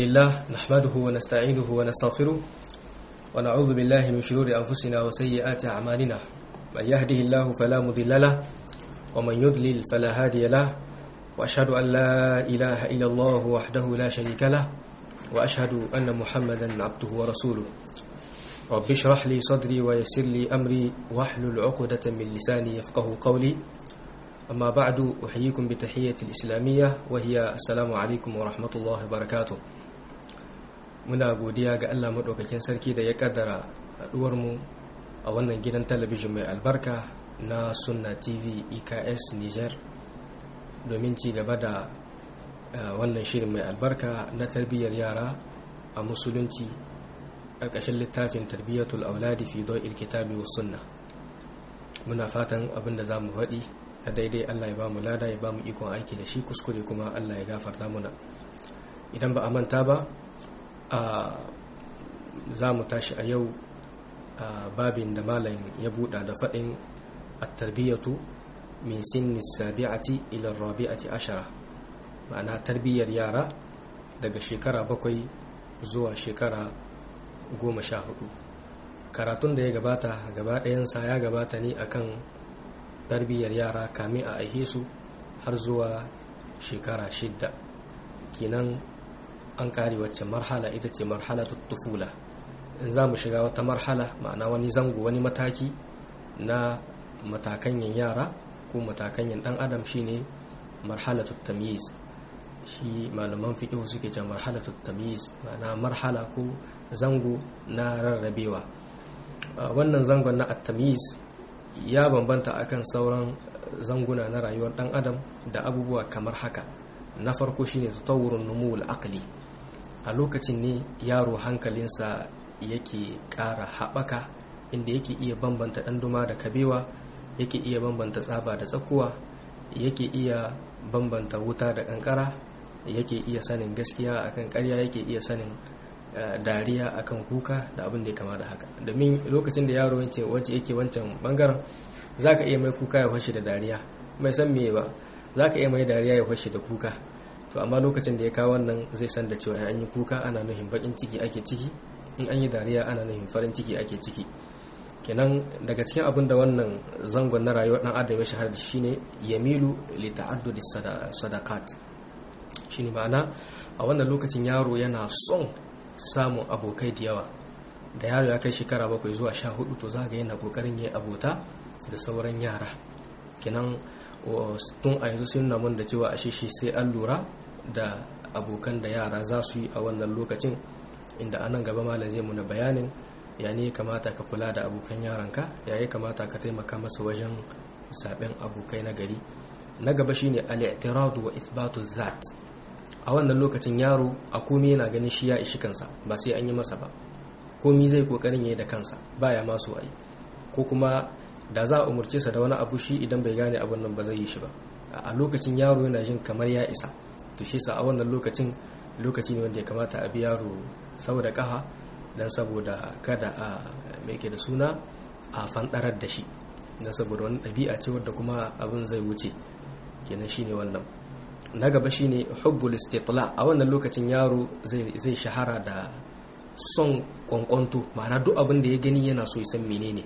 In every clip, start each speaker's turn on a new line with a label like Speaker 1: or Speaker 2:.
Speaker 1: لله نحمده ونستعينه ونستغفره ونعوذ بالله من شرور أنفسنا وسيئات أعمالنا من يهده الله فلا مضل له ومن يضلل فلا هادي له وأشهد أن لا إله إلا الله وحده لا شريك له وأشهد أن محمدا عبده ورسوله رب اشرح لي صدري ويسر لي أمري واحلل عقدة من لساني يفقه قولي أما بعد أحييكم بتحية الإسلامية وهي السلام عليكم ورحمة الله وبركاته muna godiya ga Allah maɗaukakin sarki da ya ƙaddara haɗuwarmu a wannan gidan talabijin mai albarka na sunna tv eks niger domin ci gaba da wannan shirin mai albarka na tarbiyyar yara a musulunci ƙarƙashin littafin tarbiyyatul auladi fi do'il kitabi wa sunna muna fatan abin da za mu faɗi a daidai Allah ya ba mu lada ya ba mu ikon aiki da shi kuskure kuma Allah ya gafarta muna idan ba a manta ba a za mu tashi a yau a babin da malam ya buɗa da faɗin at-tarbiyatu min sinni sabi'ati ila rabi'ati ashara ma'ana tarbiyyar yara daga shekara bakwai zuwa shekara goma sha hudu karatun da ya gabata gaba ɗayansa ya gabata ne akan tarbiyyar yara kamin a aihe su har zuwa shekara shidda kinan an kare wacce marhala ita ce marhala tufula in za mu shiga wata marhala ma'ana wani zango wani mataki na matakanyan yara ko matakanyan dan adam shine marhala tamyiz shi malaman fiqh suke ce marhala tamyiz ma'ana marhala ko zango na rarrabewa wannan zangon na at-tamyiz ya bambanta akan sauran zanguna na rayuwar dan adam da abubuwa kamar haka na farko shine tatawurun numul aqli a lokacin ne yaro hankalinsa yake ƙara haɓaka inda yake iya bambanta ɗanduma da kabewa yake iya bambanta tsaba da tsakuwa yake iya bambanta wuta da ƙanƙara yake iya sanin gaskiya akan ƙarya yake iya sanin dariya akan kuka da abin da ya kama da haka domin lokacin da yaro wacce yake wancan bangaren za ka iya mai kuka ya fashe da dariya mai san me ba za ka iya mai dariya ya fashe da kuka to amma lokacin da ya kawo wannan zai san da cewa an yi kuka ana nuhin bakin ciki ake ciki in an yi dariya ana nuhin farin ciki ake ciki kenan daga cikin abin da wannan zangon na rayuwar dan adam ya shahara shine yamilu li ta'addudi sadaqat shine ma'ana a wannan lokacin yaro yana son samun abokai da yawa da yaro ya kai shekara bakwai zuwa sha hudu to za ga yana kokarin yi abota da sauran yara kenan tun a yanzu sun namun da cewa ashe shi sai an lura da abokan da yara za su yi a wannan lokacin inda anan gaba malam zai muna bayanin ya ne kamata ka kula da abokan yaranka ya yi kamata ka taimaka masa wajen zaben abokai na gari na gaba shine al-i'tiradu wa ithbatu zat a wannan lokacin yaro a komi yana ganin shi ya ishi kansa ba sai an yi masa ba komi zai kokarin yayi da kansa baya ma so ayi ko kuma da za a umurce sa da wani abu shi idan bai gane abin nan ba zai yi shi ba a lokacin yaro yana jin kamar ya isa to shi sa a wannan lokacin lokaci ne wanda ya kamata a bi yaro saboda kaha dan saboda kada a mai ke da suna a fandarar da shi dan saboda wani ɗabi'a ce wadda kuma abin zai wuce kenan shine wannan na gaba shine hubbul istitla a wannan lokacin yaro zai shahara da son kwankwanto ma'ana duk abin da ya gani yana so ya san menene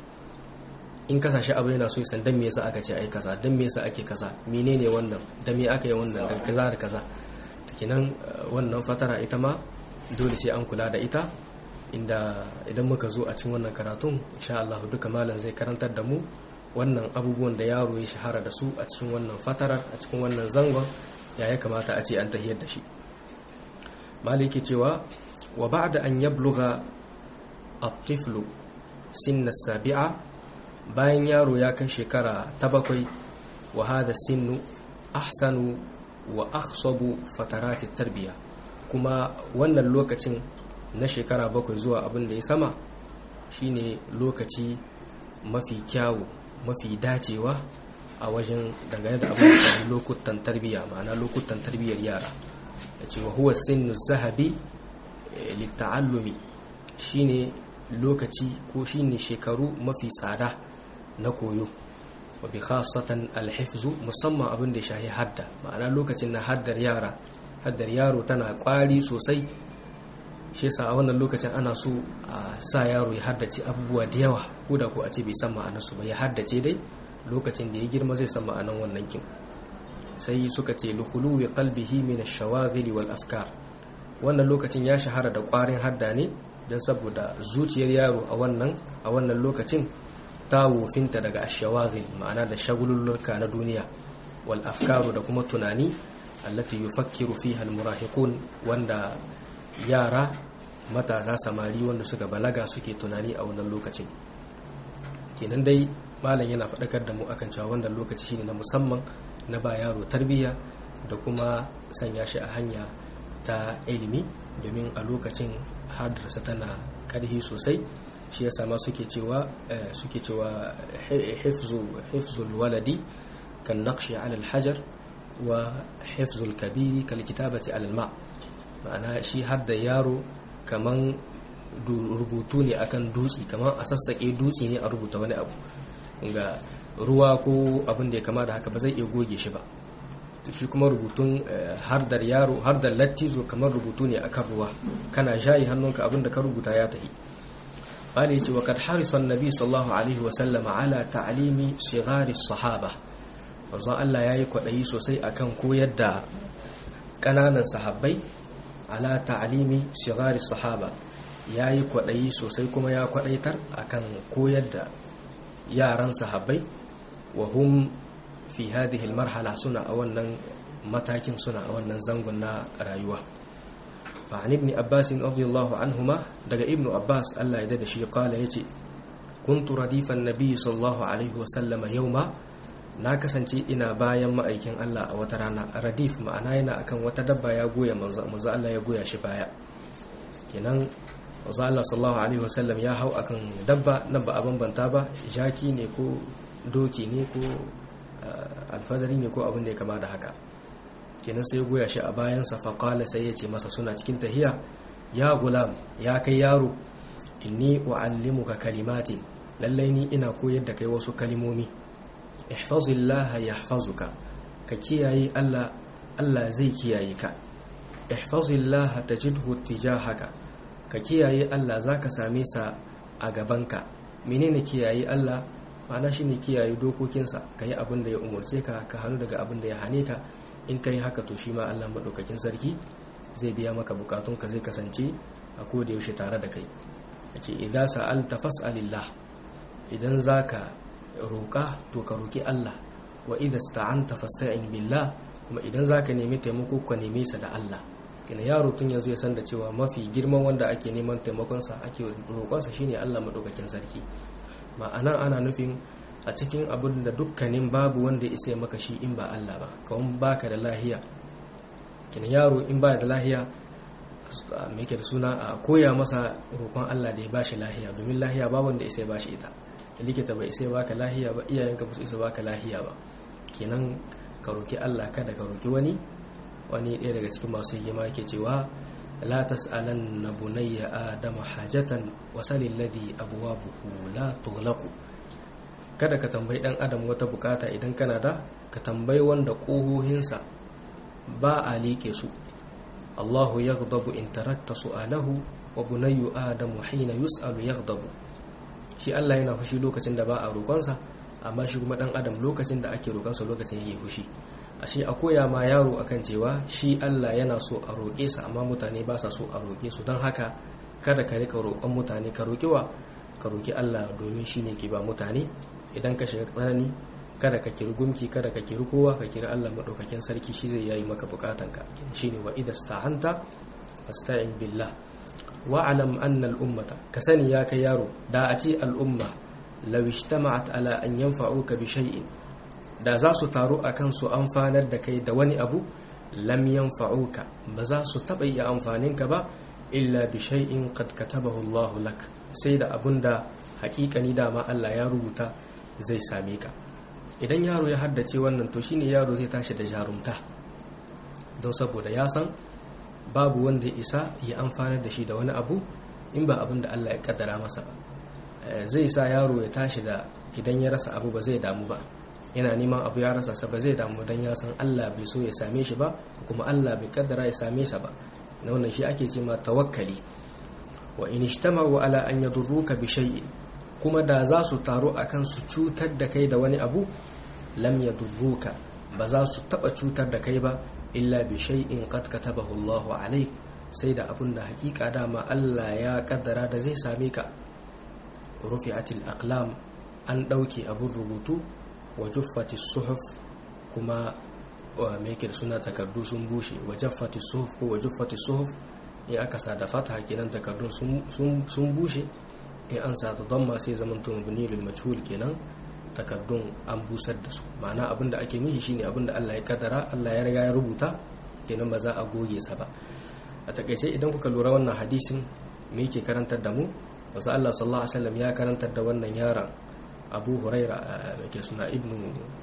Speaker 1: in kasashe abu yana so ya san dan me yasa aka ce ai kaza dan me yasa ake kaza menene wannan da me aka yi wannan da kaza da kaza kenan wannan fatara ita ma dole sai an kula da ita inda idan muka zo a cikin wannan karatun insha Allah duka malam zai karantar da mu wannan abubuwan da yaro ya shahara da su a cikin wannan fatarar a cikin wannan zangon ya ya kamata a ce an tahiyar da shi maliki cewa wa ba'da an yabluga at-tiflu sinna sabi'a bayan yaro ya kai shekara ta bakwai wa hada sinnu ahsanu wa akhsabu fatarati tarbiya kuma wannan lokacin na shekara bakwai zuwa abin da ya sama shine lokaci mafi kyawu mafi dacewa a wajen dangane da abin da lokutan tarbiyya ma'ana lokutan tarbiyyar yara da cewa huwa sinnu zahabi litta'allumi shine lokaci ko shine shekaru mafi tsada na koyo wa bi khasatan alhifzu musamman abin da shahi hadda ma'ana lokacin na haddar yara haddar yaro tana kwari sosai shi yasa a wannan lokacin ana so a sa yaro ya haddace abubuwa da yawa ko da ko a ce bai san ma'anarsu ba ya haddace dai lokacin da ya girma zai san ma'anar wannan kin sai suka ce luhulu ya qalbihi min ash-shawaghil wal afkar wannan lokacin ya shahara da ƙwarin hadda ne don saboda zuciyar yaro a wannan a wannan lokacin ta wofinta daga ash-shawaghil ma'ana da shagululluka na duniya wal afkaru da kuma tunani allati yufakkiru fiha al-murahiqun wanda yara matasa samari wanda suka balaga suke tunani a wannan lokacin kenan dai malam yana faɗakar da mu akan cewa wannan lokaci shine na musamman na ba yaro tarbiyya da kuma sanya shi a hanya ta ilimi domin a lokacin hadarsa tana ƙarfi sosai shi ya sama suke cewa suke cewa hifzul waladi kan naqshi ala hajar wa hifzul kabiri kal kitabati ala ma ma'ana shi hadda yaro kaman rubutu ne akan dutse kaman a sassaƙe dutse ne a rubuta wani abu ga ruwa ko abin da ya kama da haka ba zai iya goge shi ba shi kuma rubutun hardar yaro hardar lattizo kamar rubutu ne akan ruwa kana shayi hannunka abin da ka rubuta ya tafi bani ce wa kad harisa annabi sallallahu alaihi wa sallama ala ta'limi sighari sahaba manzo Allah yayi kwadayi sosai akan koyar da kananan sahabbai ala ta'limi sighari sahaba yayi kwadayi sosai kuma ya kwadaitar akan koyar da yaran sahabbai wa hum fi hadhihi almarhala suna a wannan matakin suna a wannan zangon na rayuwa fa an ibn abbas radiyallahu anhuma daga ibnu abbas Allah ya dada shi kala yace kuntu radifan nabiy sallallahu alaihi wa sallama yawma na kasance ina bayan ma'aikin Allah a wata rana radif ma'ana yana akan wata dabba ya goya manzo manzo Allah ya goya shi baya kenan manzo Allah sallallahu alaihi wa sallam ya hau akan dabba nan ba a bambanta ba jaki ne ko doki ne ko alfadari ne ko abin da ya kama da haka kenan sai goya shi a bayansa faƙala sai ya ce masa suna cikin tahiya ya gulam ya kai yaro inni u'allimuka kalimatin lallai ni ina koyar da kai wasu kalimomi ihfazillah yahfazuka ka kiyaye Allah Allah zai kiyaye ka ihfazillah tajidhu tijahaka ka kiyaye Allah zaka same sa a gabanka menene kiyaye Allah ma'ana shine kiyaye dokokinsa ka yi abin da ya umarce ka ka hannu daga abin da ya hane ka in ka yi haka to shi ma allah maɗaukakin sarki zai biya maka bukatunka zai kasance a koda yaushe tare da kai ake idan sa'alta fas'alillah idan za ka roƙa to ka roƙi allah wa idan sta'anta fasta'in billah kuma idan za ka nemi taimako ka neme sa da allah kina yaro tun yanzu ya san da cewa mafi girman wanda ake neman taimakonsa ake roƙonsa shine allah maɗaukakin sarki ma'ana ana nufin a cikin abin da dukkanin babu wanda isa ya maka shi in ba Allah ba kawon baka da lahiya kin yaro in ba da lahiya me yake da suna a koya masa roƙon Allah da ya bashi lahiya domin lahiya babu wanda isa ya bashi ita likita bai isa ya baka lahiya ba iyayenka ba su isa baka lahiya ba kenan ka roki Allah kada ka roki wani wani ɗaya daga cikin masu hikima yake cewa لا تسألن بني آدم حاجة وسل الذي أبوابه لا تغلق kada ka tambayi ɗan adam wata bukata idan kana da ka tambayi wanda ƙohohinsa ba a liƙe su Allahu yaghdabu in tarakta su'alahu wa bunayyu adamu hina yus'alu yaghdabu shi Allah yana fushi lokacin da ba a roƙonsa amma shi kuma ɗan adam lokacin da ake roƙonsa lokacin yake fushi ashe a koya ma yaro akan cewa shi Allah yana so a roƙe sa amma mutane ba sa so a roƙe su don haka kada ka rika roƙon mutane ka roƙi wa ka roƙi Allah domin shi ne ke ba mutane idan ka shiga tsanani kada ka kiri gumki kada ka kiri kowa ka kiri Allah maɗaukakin sarki shi zai yayi maka bukatanka shine wa idza sta'anta fasta'in billah wa alam anna al ummata ka sani ya kai yaro da a ce al umma law ijtama'at ala an yanfa'uka bi shay'in da za su taru a kan su amfanar da kai da wani abu lam yanfa'uka ba za su taɓa iya amfaninka ba illa bi shay'in qad katabahu Allah lak sai da abun da haƙiƙani dama Allah ya rubuta zai same ka idan yaro ya haddace wannan to shine yaro zai tashi da jarumta don saboda ya san babu wanda ya isa ya amfanar da shi da wani abu in ba abin da Allah ya kaddara masa ba zai sa yaro ya tashi da idan ya rasa abu ba zai damu ba yana neman abu ya rasa sa ba zai damu dan ya san Allah bai so ya same shi ba kuma Allah bai kaddara ya same sa ba na wannan shi ake ce ma tawakkali wa in ijtama'u ala an yadurruka bi shay'in kuma da za su taru akan su cutar da kai da wani abu lam yadurruka ba za su taba cutar da kai ba illa bi shay'in qad katabahu Allahu alayk sai da abun da hakika dama Allah ya kaddara da zai same ka rufi'atil aqlam an dauke abun rubutu wa juffatis suhuf kuma wa meke suna takardu sun bushe wa juffatis suhuf ko wa juffatis suhuf in aka sa da fata kenan takardun sun bushe in an sa da damma sai zaman to mabni lil majhul kenan takardun an busar da su ma'ana abinda ake nihi shine abinda Allah ya kaddara Allah ya riga ya rubuta kenan ba za a goge sa ba a takaice idan kuka lura wannan hadisin me yake karantar da mu wasu Allah sallallahu alaihi wasallam ya karantar da wannan yaron Abu Huraira ke suna ibnu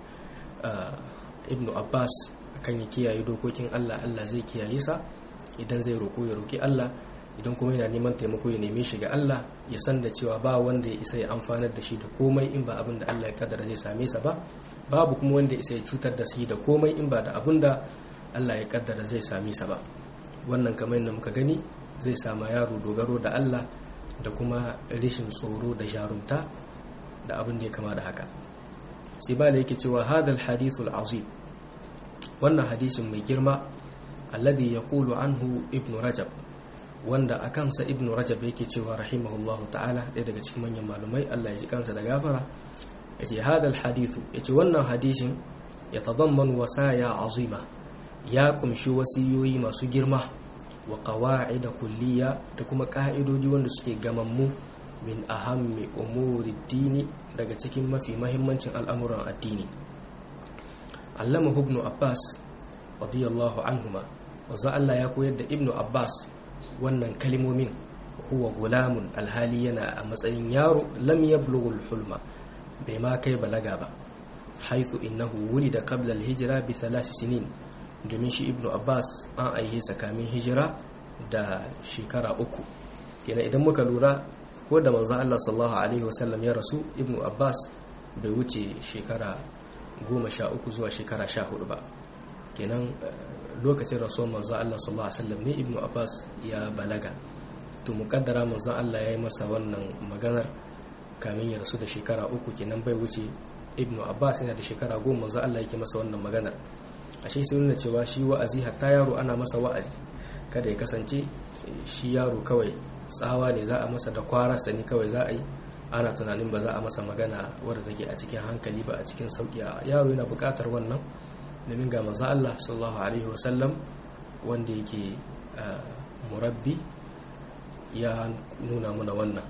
Speaker 1: ibnu Abbas akan ya kiyaye dokokin Allah Allah zai kiyaye sa idan zai roko ya roki Allah idan kuma yana neman taimako ya neme shi ga Allah ya san da cewa ba wanda ya isa ya amfanar da shi da komai in ba abin da Allah ya kaddara zai same sa ba babu kuma wanda ya isa ya cutar da shi da komai in ba da abin da Allah ya kaddara zai same sa ba wannan kamar yadda muka gani zai sama yaro dogaro da Allah da kuma rishin tsoro da jarumta da abin da ya kama da haka sai ba da yake cewa hadal hadithul azim wannan hadisin mai girma alladhi yaqulu anhu ibnu rajab wanda a kansa ibn rajab yake cewa rahimahullahu ta'ala ɗaya daga cikin manyan malumai Allah ya ji kansa da gafara ya ce hadal hadithu ya ce wannan hadishin ya tadamman wasaya azima ya kumshi wasiyoyi masu girma wa qawa'ida kulliya da kuma ka'idodi wanda suke gamammu min ahammi umuri dini daga cikin mafi mahimmancin al'amuran addini allama ibn abbas radiyallahu anhuma wanzu Allah ya koyar da ibn abbas wannan kalimomin huwa gulamun alhali yana a matsayin yaro lam yablughul hulma bai ma kai balaga ba haithu innahu wulida qabla al-hijra bi thalath sinin domin shi ibnu abbas an aihe tsakanin hijira da shekara uku kenan idan muka lura ko da manzon Allah sallallahu alaihi wasallam ya rasu ibnu abbas bai wuce shekara goma sha uku zuwa shekara sha hudu ba kenan lokacin rasuwar manzon Allah sallallahu alaihi wasallam ne ibnu abbas ya balaga to mukaddara manzon Allah ya yi masa wannan maganar kamin ya rasu da shekara uku kenan bai wuce ibnu abbas yana da shekara goma manzon Allah yake masa wannan maganar ashe sun nuna cewa shi wa'azi hatta yaro ana masa wa'azi kada ya kasance shi yaro kawai tsawa ne za a masa da kwararsa ne kawai za a yi ana tunanin ba za a masa magana wadda take a cikin hankali ba a cikin sauki yaro yana buƙatar wannan domin ga manzo Allah sallallahu alaihi wasallam wanda yake murabbi ya nuna muna wannan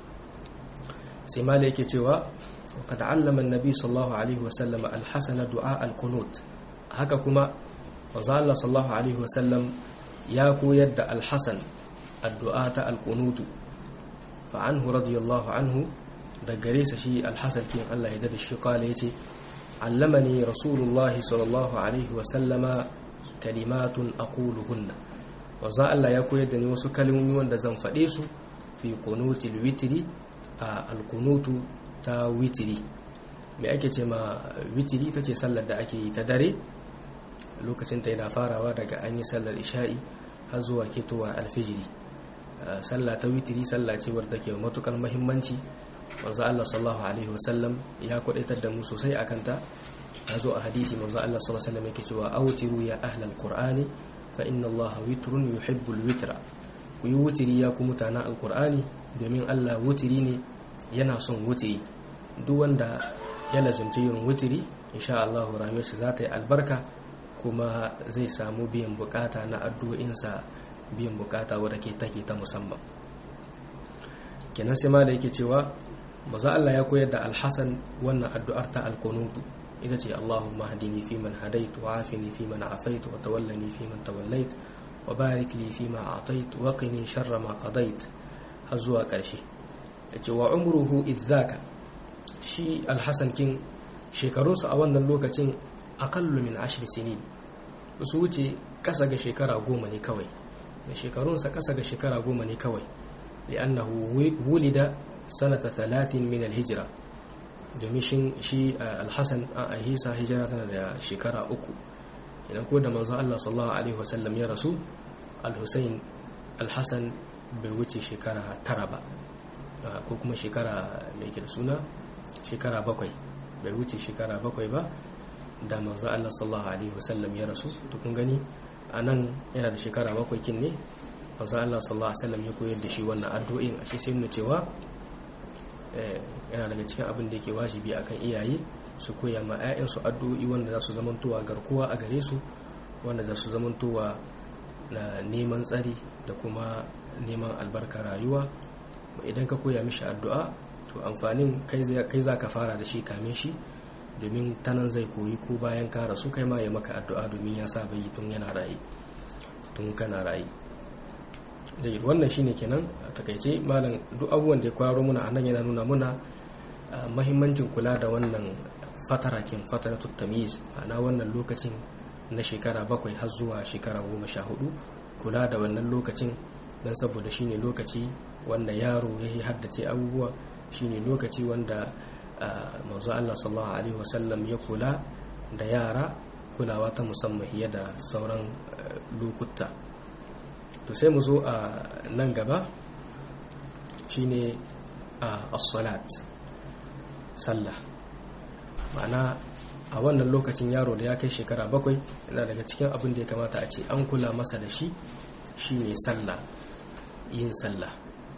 Speaker 1: sai mala yake cewa وقد علم النبي صلى الله عليه وسلم الحسن دعاء القنوت haka kuma manzo Allah sallallahu alaihi wasallam ya koyar da al-Hasan addu'a ta al-qunut fa anhu radiyallahu anhu da gare sa shi al-Hasan kin Allah ya dade shi kala yace allamani rasulullahi sallallahu alaihi wasallama kalimatun aquluhunna manzo Allah ya koyar da ni wasu kalmomi wanda zan fade su fi qunutil witri a al-qunutu ta witri me ake ce ma witri tace sallar da ake yi ta dare lokacin ta yana farawa daga an yi sallar isha'i har zuwa ketowar alfijiri sallah ta witiri sallah ce wadda take matukar muhimmanci manzo Allah sallallahu alaihi wasallam ya kwadaitar da mu sosai akan ta ya zo a hadisi manzo Allah sallallahu alaihi wasallam yake cewa awtiru ya ahlal qur'ani fa inna Allah witrun yuhibbul witra ku yi wutiri ya ku mutanen alqur'ani domin Allah wutiri ne yana son wutiri duk wanda ya lazumci yin wutiri insha Allah rayuwarsa za ta yi albarka kuma zai samu biyan bukata na addu'insa biyan bukata wadda ke take ta musamman kenan sai ma da yake cewa maza Allah ya koyar da alhassan wannan addu'ar ta alkunutu ita ce Allahumma hadini fi man hadaitu wa afini fi man afaitu wa tawallani fi man tawallait wa barik li fi ma atait wa qini sharra ma qadait har zuwa ƙarshe yace wa umruhu idzaka shi alhassan kin shekarunsa a wannan lokacin aqallu min ashri sinin su wuce kasa ga shekara goma ne kawai da shekarunsa kasa ga shekara goma ne kawai li'annahu wulida sanata talatin min alhijra domin shi alhassan a ahisa hijira tana da shekara uku idan ko da manzo Allah sallallahu alaihi wasallam ya rasu alhussein alhassan bai wuce shekara tara ba ko kuma shekara mai da suna shekara bakwai bai wuce shekara bakwai ba da manzo Allah sallallahu alaihi wasallam ya rasu to kun gani anan yana da shekara bakwai kin ne manzo Allah sallallahu alaihi wasallam ya koyar da shi wannan addu'o'in a shi sai nuna cewa yana daga cikin abin da yake wajibi akan iyaye su koya ma 'ya'yansu addu'o'i wanda za su zamantowa garkuwa a gare su wanda za su zamantowa na neman tsari da kuma neman albarka rayuwa idan ka koya mishi addu'a to amfanin kai za ka fara da shi kamin shi domin tanan zai koyi ko bayan ka rasu kai ma ya maka addu'a domin ya saba yi tun yana rayu tun kana rayu zai wannan shine kenan a takaice malam duk abubuwan da ya kwaro muna a nan yana nuna muna mahimmancin kula da wannan fatarakin fataratul tamyiz ma'ana wannan lokacin na shekara bakwai har zuwa shekara goma sha hudu kula da wannan lokacin don saboda shine lokaci wanda yaro ya yi haddace abubuwa shine lokaci wanda manzo Allah sallallahu alaihi wasallam ya kula da yara kulawa ta musamman fiye da sauran lokuta to sai mu zo a nan gaba shine as-salat sallah ma'ana a wannan lokacin yaro da ya kai shekara bakwai yana daga cikin abin da ya kamata a ce an kula masa da shi shine sallah yin sallah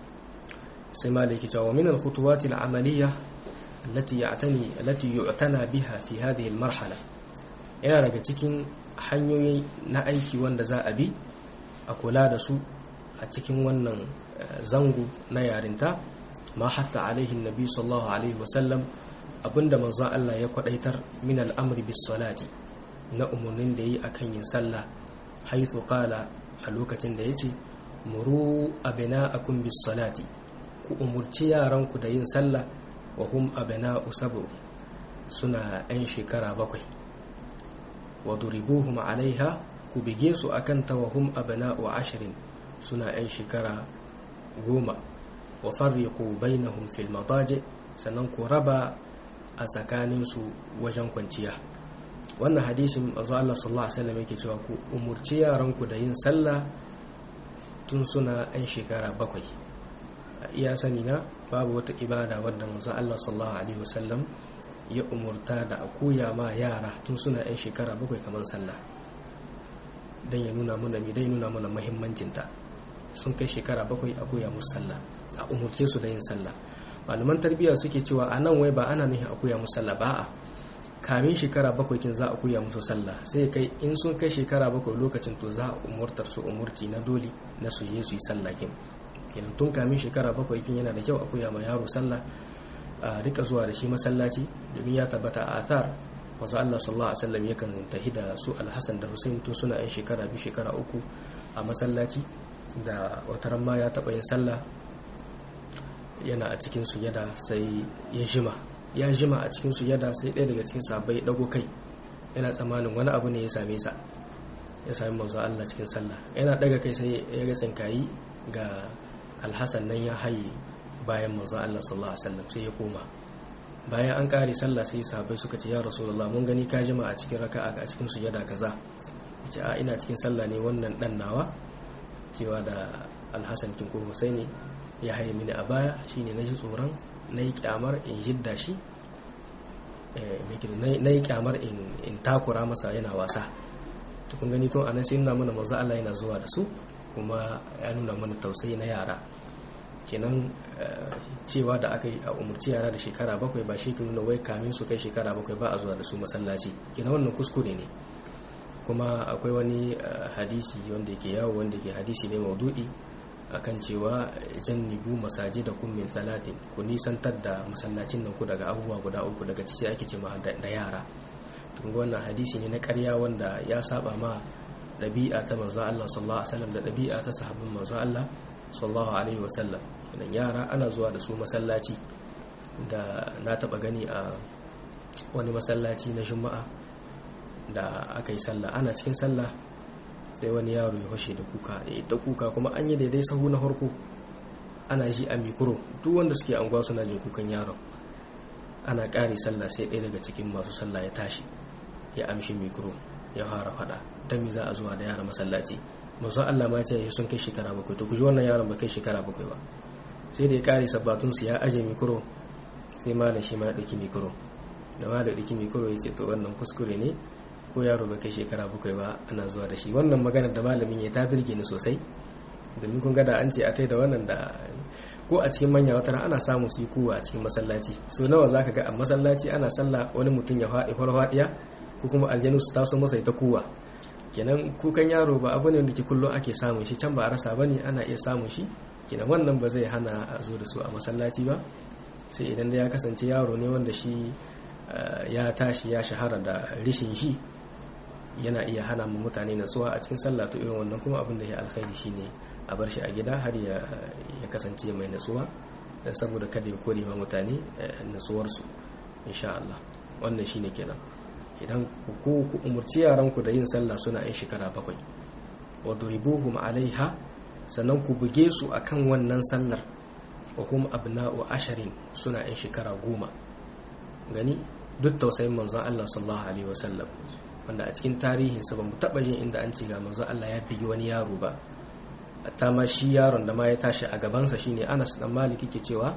Speaker 1: sai ma da yake cewa min al-khutuwat al-amaliyya allati ya'tani allati yu'tana biha fi hadhihi al-marhala yana daga cikin hanyoyi na aiki wanda za a bi a kula da su a cikin wannan zango na yarinta ma hatta alaihi nabi sallallahu alaihi wasallam abinda manzo Allah ya kwadaitar min al'amri bis salati na umurnin da yi akan yin sallah haythu qala a lokacin da yace muru abna'akum bis salati ku umurci yaranku da yin sallah wa hum abna'u sab'u suna ɗan shekara bakwai wa duribuhum alaiha ku bige su akan ta wa hum abna'u ashirin suna ɗan shekara goma wa farriqu bainahum fil madaji sannan ku raba a tsakaninsu wajen kwanciya wannan hadisin manzo Allah sallallahu alaihi wasallam yake cewa ku umurci yaranku da yin sallah tun suna ɗan shekara bakwai a iya sani na babu wata ibada wadda manzo Allah sallallahu alaihi wasallam ya umurta da a koya ma yara tun suna ɗan shekara bakwai kamar sallah dan ya nuna mana mi dai nuna mana muhimmancinta sun kai shekara bakwai a koya musu sallah a umurce su da yin sallah malaman tarbiyya suke cewa a nan wai ba ana nufin a koya musu sallah ba a kamin shekara bakwai kin za a koya musu sallah sai kai in sun kai shekara bakwai lokacin to za a umurtar su umurci na dole na su je su yi sallah kin kenan tun kamin shekara bakwai kin yana da kyau a koya ma yaro sallah a rika zuwa da shi masallaci domin ya tabbata a athar wasu Allah sallallahu alaihi wasallam yakan tahi da su Alhassan da Hussein tun suna yan shekara biyu shekara uku a masallaci da wataran ma ya taɓa yin sallah yana a cikin sujada sai ya jima ya jima a cikin sujada sai ɗaya daga cikin sahabbai ɗago kai yana tsammanin wani abu ne ya same sa ya sami manzo Allah cikin sallah yana ɗaga kai sai ya ga tsinkayi ga alhassan nan ya haye bayan manzo Allah sallallahu alaihi wasallam sai ya koma bayan an kare sallah sai sahabbai suka ce ya rasulullah mun gani ka jima a cikin raka'a a cikin sujada kaza ce a ina cikin sallah ne wannan dan nawa cewa da alhassan kin ko husaini ya haye mini a baya shine na ji tsoron na yi kyamar in jidda shi na yi kyamar in takura masa yana wasa tukun gani tun anan sai nuna mana mazu Allah yana zuwa da su kuma ya nuna mana tausayi na yara kenan cewa da aka yi a umarci yara da shekara bakwai ba shi nuna wai kamin su kai shekara bakwai ba a zuwa da su masallaci kenan wannan kuskure ne kuma akwai wani hadisi wanda yake yawo wanda ke hadisi ne maudu'i akan cewa jannibu masaji da kun min talatin ku nisantar da masallacin nan ku daga abubuwa guda uku daga ciki ake ce ma da yara tun wannan hadisi ne na karya wanda ya saba ma ɗabi'a ta manzo Allah sallallahu alaihi wasallam da ɗabi'a ta sahabban manzo Allah sallallahu alaihi wasallam idan yara ana zuwa da su masallaci da na taba gani a wani masallaci na juma'a da aka yi sallah ana cikin sallah sai wani yaro ya fashe da kuka ya ta kuka kuma an yi daidai sahu na farko ana ji a mikro duk wanda suke anguwa suna jin kukan yaron ana ƙari sallah sai ɗaya daga cikin masu sallah ya tashi ya amshi mikro ya fara faɗa don mi za a zuwa da yara masallaci manzo Allah ma ce sun kai shekara bakwai to kuji wannan yaron ba kai shekara bakwai ba sai da ya kare sabbatun su ya aje mikro sai malam shi ma ya dauki mikro da ma da dauki mikro ya ce to wannan kuskure ne ko yaro ba kai shekara bakwai ba ana zuwa da shi wannan maganar da malamin ya ta birge ni sosai domin kun ga da an ce a tai da wannan da ko a cikin manya wata ana samu su yi kuwa a cikin masallaci so nawa zaka ga a masallaci ana sallah wani mutum ya faɗi farfaɗiya ko kuma aljanu su taso masa ita kuwa kenan kukan yaro ba abu ne wanda ke kullum ake samun shi can ba a rasa bane ana iya samun shi kenan wannan ba zai hana a zo da su a masallaci ba sai idan da ya kasance yaro ne wanda shi ya tashi ya shahara da rishin shi yana iya hana mu mutane natsuwa a cikin sallah to irin wannan kuma abin da ya alkhairi shine a bar shi a gida har ya kasance mai natsuwa saboda kada ya kore ma mutane natsuwarsu insha Allah wannan shine kenan idan ku ku umurci yaranku da yin sallah suna yin shekara bakwai wa duribuhum alaiha sannan ku buge su akan wannan sallar wa hum abna'u asharin suna yin shekara goma gani duk tausayin manzon Allah sallallahu alaihi wasallam wanda a cikin tarihinsa ba mu taɓa jin inda an ce ga manzon Allah ya bigi wani yaro ba ta ma shi yaron da ma ya tashi a gabansa shine Anas dan Malik yake cewa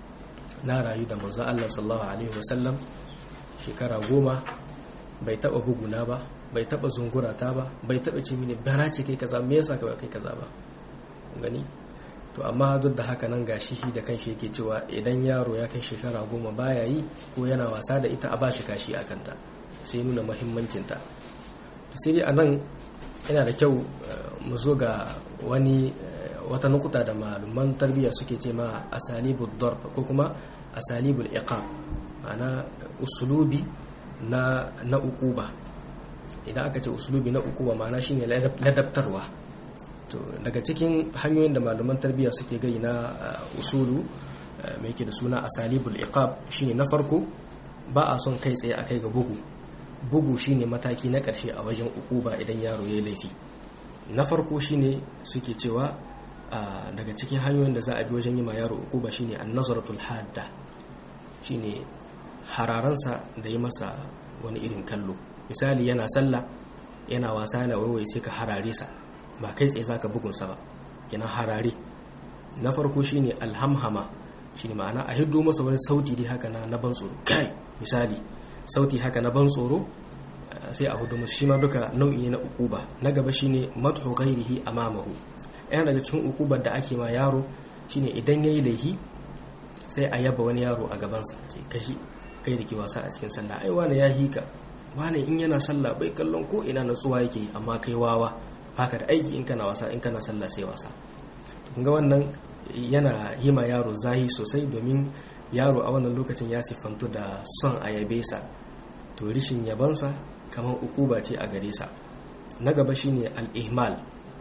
Speaker 1: na rayu da manzon Allah sallallahu alaihi wasallam shekara goma bai taba buguna ba bai taba zungurata ba bai taba ce mini bana ce kai kaza me yasa kai kaza ba gani to amma duk da haka nan gashi shi da kanshi yake cewa idan yaro ya kai shekara goma baya yi ko yana wasa da ita a bashi kashi a kanta sai nuna muhimmancinta sai dai a nan yana da kyau mu zo ga wani wata nukuta da malaman tarbiyya suke ce ma asalibul darb ko kuma asalibul iqab ma'ana usulubi na na ukuba idan aka ce usulubi na ukuba ma'ana shine ladabtarwa to daga cikin hanyoyin da malaman tarbiyya suke gai na usulu mai ke da suna asalibul iqab shine na farko ba a son kai tsaye akai ga bugu bugu shine mataki na ƙarshe a wajen ukuba idan yaro ya laifi na farko shine suke cewa daga cikin hanyoyin da za a bi wajen yi ma yaro ukuba shine an-nazaratul hadda shine hararansa da yi masa wani irin kallo misali yana sallah yana wasa yana waiwai sai ka harare sa ba kai tsaye zaka bugunsa ba kenan harare na farko shine alhamhama shine ma'ana a hiddo masa wani sauti dai haka na ban tsoro kai misali sauti haka na ban tsoro sai a hudu musu shi ma duka nau'i na ukuba na gaba shine madhu ghairihi amamahu yana daga cikin ukubar da ake ma yaro shine idan yayi laifi sai a yaba wani yaro a gabansa ce kashi kai da ke wasa a cikin sallah ai wani ya hika wani in yana sallah bai kallon ko ina natsuwa yake amma kai wawa haka da aiki in kana wasa in kana sallah sai wasa ga wannan yana yi ma yaro zahi sosai domin yaro a wannan lokacin ya siffantu da son a yabe sa to rishin yabansa kamar ukuba ce a gare sa na gaba shine al-ihmal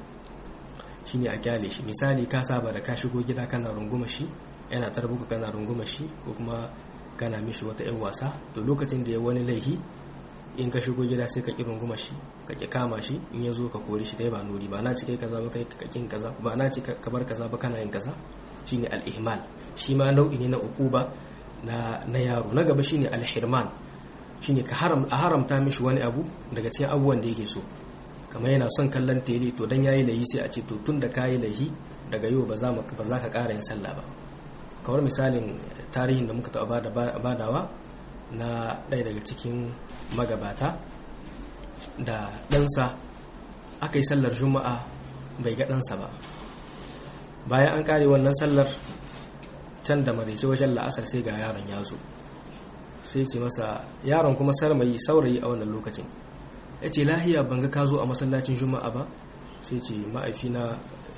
Speaker 1: shine a kyale shi misali ka saba da ka shigo gida kana runguma shi yana tarbuka kana runguma shi ko kuma kana mishi wata yan wasa to lokacin da ya wani laihi in ka shigo gida sai ka ki runguma shi ka ki kama shi in ya zo ka kori shi dai ba nuri ba na ci kai kaza ba kai ka kin kaza ba na ci ka bar kaza ba kana yin kaza shine al-ihmal shi ma nau'i ne na ukuba na na yaro na gaba shine al-hirman shine ka haram a haramta mishi wani abu daga cikin abubuwan da yake so kamar yana son kallon tele to dan yayi lahi sai a ce to tun da kayi lahi daga yau ba za ba za ka ƙara yin sallah ba kawar misalin tarihin da muka taɓa badawa na ɗaya daga cikin magabata da ɗansa aka yi sallar juma'a bai ga ɗansa ba bayan an ƙare wannan sallar can da maraice wajen la'asar sai ga yaron ya zo sai ce masa yaron kuma sarmayi saurayi a wannan lokacin ya ce lahiya ban ga ka zo a masallacin juma'a ba sai ce ma'aifina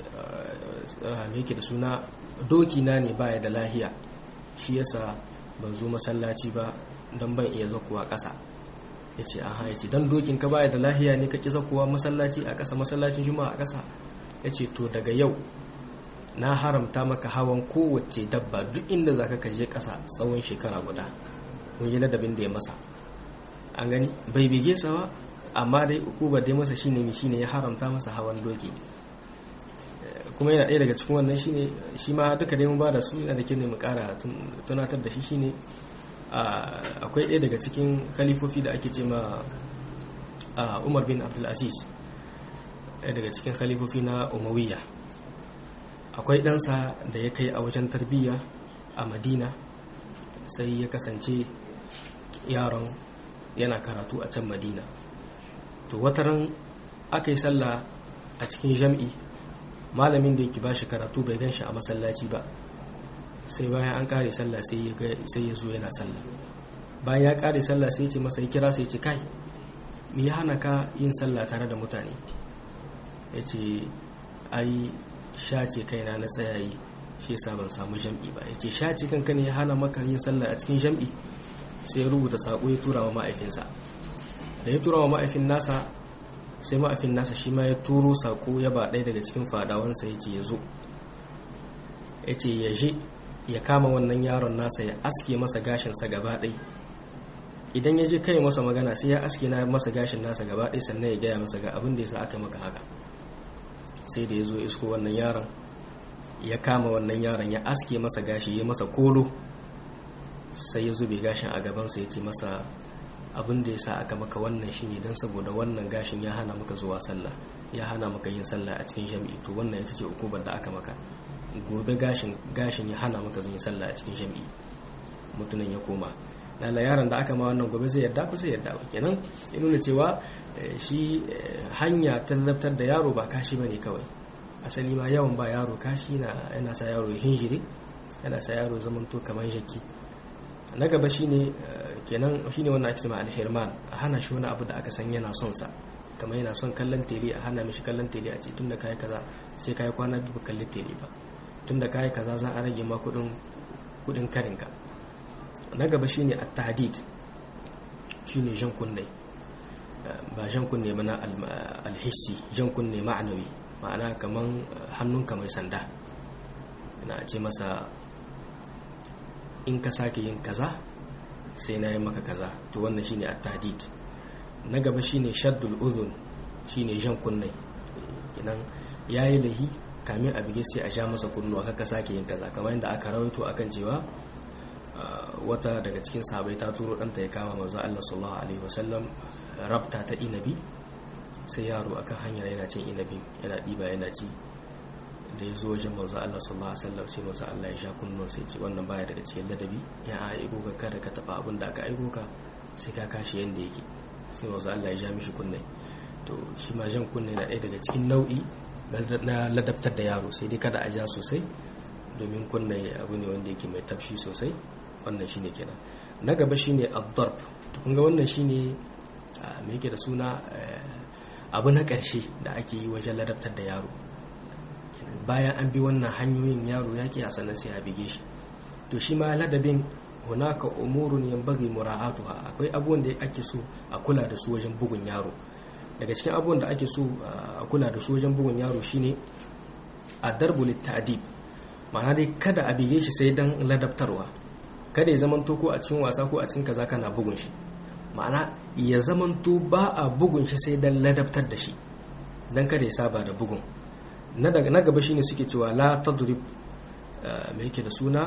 Speaker 1: yake da suna doki na ne baya da lahiya shi yasa ban zo masallaci ba don ban iya zakuwa ƙasa ya ce aha ya ce don dokin ka baya da lahiya ne ka ƙi zakuwa masallaci a ƙasa masallacin juma'a a ƙasa ya ce to daga yau na haramta maka hawan kowace dabba duk inda za ka kaje ƙasa tsawon shekara guda mun yi ladabin da ya masa an gani bai bige sa ba amma dai ukubar dai masa shine mi shine ya haramta masa hawan doki kuma yana ɗaya daga cikin wannan shine shi ma duka dai mun ba da su yana da kyau ne mu ƙara tunatar da shi shine akwai ɗaya daga cikin khalifofi da ake ce ma Umar bin Abdul Aziz ɗaya daga cikin khalifofi na umawiya akwai ɗansa da ya kai a wajen tarbiyya a madina sai ya kasance yaron yana karatu a can madina to wataran aka yi sallah a cikin jam'i malamin da yake ba shi karatu bai gan shi a masallaci ba sai bayan an kare sallah sai ya zo yana sallah bayan ya kare sallah sai ya ce masa ya kira sai ya ce kai me ya hana ka yin sallah tare da mutane ya ce ai shace kaina na tsayayi shi yasa ban samu jam'i ba ya ce shace kanka ne ya hana maka yin sallah a cikin jam'i sai ya rubuta saƙo ya tura wa ma'aifinsa da ya tura wa ma'aifin nasa sai ma'aifin nasa shi ma ya turo saƙo ya ba ɗaya daga cikin fadawansa ya ce ya zo ya ce ya je ya kama wannan yaron nasa ya aske masa gashinsa gaba ɗai idan ya je kai masa magana sai ya aske na masa gashin nasa gaba ɗai sannan ya gaya masa ga abin da ya sa aka maka haka sai da ya zo isko wannan yaron ya kama wannan yaron ya aske masa gashi ya masa kolo sai ya zube gashin a gabansa ya ce masa abin da ya sa aka maka wannan shine don saboda wannan gashin ya hana maka zuwa sallah ya hana maka yin sallah a cikin jami'i to wannan ita ce ukubar da aka maka gobe gashin gashin ya hana maka zuwa sallah a cikin jami'i mutumin ya koma lalla yaron da aka ma wannan gobe zai yarda ko sai yarda ba kenan ya nuna cewa shi hanya ta ladabtar da yaro ba kashi bane kawai asali ma yawan ba yaro kashi na yana sa yaro hinjiri yana sa yaro zamanto kamar jaki na gaba shine kenan shine wannan ake cewa alhirman a hana shi wani abu da aka san yana son sa kamar yana son kallon tele a hana mishi kallon tele a ce tunda kai kaza sai kai kwana biyu kalli tele ba tunda kai kaza za a rage ma kudin kudin karinka na gaba shine at-tahdid shine jan kunne ba jan kunne ba na alhissi jan kunne ma'anawi ma'ana kaman hannunka mai sanda na ce masa in ka sake yin kaza sai na yi maka kaza to wannan shine at-tahdid na gaba shine shaddul udhun shine jan kunne kinan yayi lahi kamin a bige sai a sha masa kunnuwa kaka sake yin kaza kamar yadda aka rawaito akan cewa wata daga cikin sahabai ta turo ɗanta ya kama manzo Allah sallallahu alaihi wasallam rabta ta inabi sai yaro akan hanyar yana cin inabi yana ɗiba yana ci da ya zo wajen manzo Allah sallallahu alaihi wasallam sai manzo Allah ya sha kunnon sai ce wannan baya daga cikin ladabi ya aiko ka kada ka taba abin da aka aiko ka sai ka kashi yanda yake sai manzo Allah ya ja mishi kunne to shi ma jan kunne na ɗaya daga cikin nau'i na ladabtar da yaro sai dai kada a ja sosai domin kunne abu ne wanda yake mai tafshi sosai wannan shine kenan na gaba shine ad-darb to kun ga wannan shine me yake da suna abu na ƙarshe da ake yi wajen ladabtar da yaro bayan an bi wannan hanyoyin yaro ya ke sannan sai a bige shi to shi ma ladabin hunaka umurun yanbaghi mura'atuha akwai abubuwan da ake so a kula da su wajen bugun yaro daga cikin abubuwan da ake so a kula da su wajen bugun yaro shine ad-darbu lit-ta'dib ma'ana dai kada a bige shi sai dan ladabtarwa kada ya zamanto ko a cikin wasa ko a cikin kaza kana bugun shi ma'ana ya zamanto ba a bugun shi sai dan ladabtar da shi dan kada ya saba da bugun na gaba shine suke cewa la tadrib mai yake da suna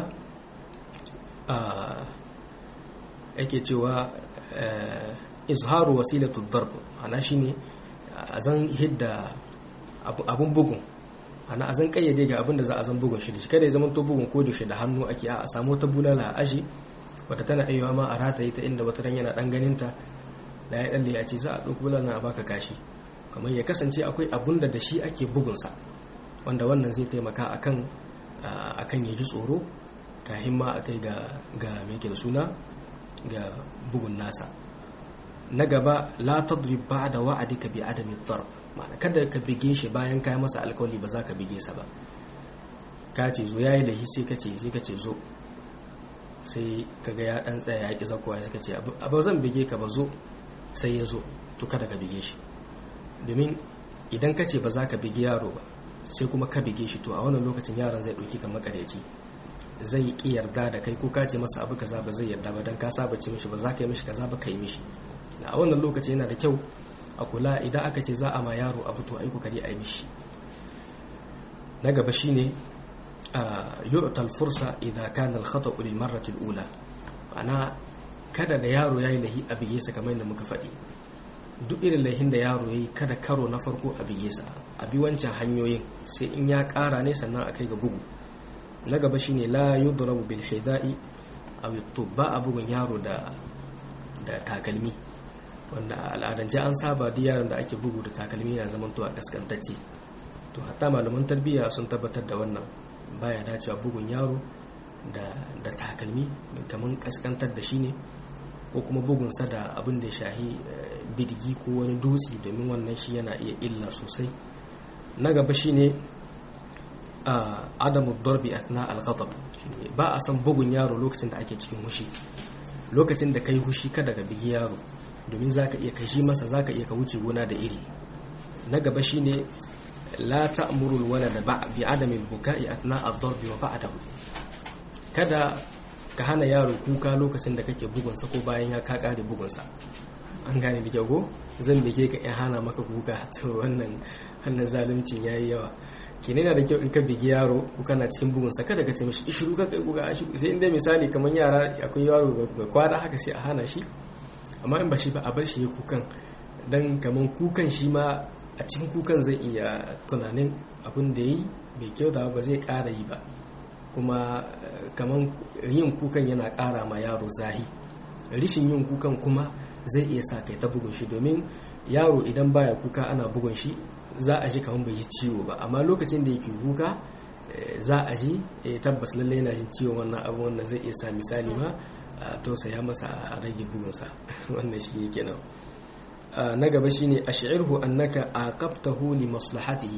Speaker 1: yake cewa izharu wasilatu darb ana shine azan hidda abun bugun ana azan kayyade ga abin da za a zan bugun shi da shi kada ya zama to bugun ko da shi da hannu ake a samu ta bulala a aji wata tana aiwa ma a rataye ta inda wata ran yana dan ganin ta da ya dalle a ce za a ɗauki bulala a baka kashi kamar ya kasance akwai abun da da shi ake bugunsa wanda wannan zai taimaka akan akan ya ji tsoro kahin ma akai ga ga me da suna ga bugun nasa na gaba la tadrib ba'da wa'adika bi adami darb ma'ana kada ka bige shi bayan kai masa alkawali ba za ka bige sa ba ka ce zo yayi da sai ka ce sai ka ce zo sai kaga ya dan tsaya ya ki zakowa sai ka ce abu zan bige ka ba zo sai ya zo to kada ka bige shi domin idan ka ce ba za ka bige yaro ba sai kuma ka bige shi to a wannan lokacin yaron zai ɗauki kan makareci zai ki yarda da kai ko ka ce masa abu kaza ba zai yarda ba dan ka saba ce mishi ba za ka yi mishi kaza ba ka yi mishi a wannan lokaci yana da kyau a kula idan aka ce za a ma yaro abu to ai kokari a yi mishi na gaba shine yu'ta al-fursa idza kana al-khata'u lil marrati al-ula ana kada da yaro yayi lahi a bige sa kamar yadda muka faɗi duk irin lahin da yaro yayi kada karo na farko a bige sa a bi wancan hanyoyin sai in ya ƙara ne sannan a kai ga bugu na gaba shine la yudrabu bil hida'i aw ba a bugun yaro da da takalmi wanda a al'adance an saba duk yaron da ake bugu da takalmi na zaman to a kaskantacce to hatta malaman tarbiyya sun tabbatar da wannan baya dacewa bugun yaro da da takalmi kamar kaskantar da shi ne ko kuma bugunsa da abin da ya shahi bidigi ko wani dutse domin wannan shi yana iya illa sosai na gaba shine a adamu darbi atna al-ghadab ba a san bugun yaro lokacin da ake cikin hushi lokacin da kai hushi kada ka bigi yaro domin zaka iya kashi masa zaka iya ka wuce gona da iri na gaba shine la ta'muru al-walada bi adami al-buka'i atna ad-darbi wa ba'dahu kada ka hana yaro kuka lokacin da kake bugunsa ko bayan ya ka kare bugunsa an gane da kyau zan bige ka in hana maka kuka to wannan wannan zaluncin yayi yawa kenan yana da kyau in ka bigi yaro ko kana cikin bugunsa kada ka ce mishi ishiru ka kai kuka sai inda misali kamar yara akwai yaro ga kwada haka sai a hana shi amma in ba shi ba a bar shi ya kukan dan kamar kukan shi ma a cikin kukan zai iya tunanin abin da yi bai kyauta ba zai kara yi ba kuma kamar yin kukan yana ƙara ma yaro zahi rishin yin kukan kuma zai iya sa kai ta bugun shi domin yaro idan baya kuka ana bugun shi za a ji kamar bai yi ciwo ba amma lokacin da yake kuka za a ji tabbas lallai yana jin ciwon wannan abu wannan zai iya sa misali ma a tausaya masa a rage bugunsa wannan shi yake nan na gaba shine ash'irhu annaka aqabtahu li maslahatihi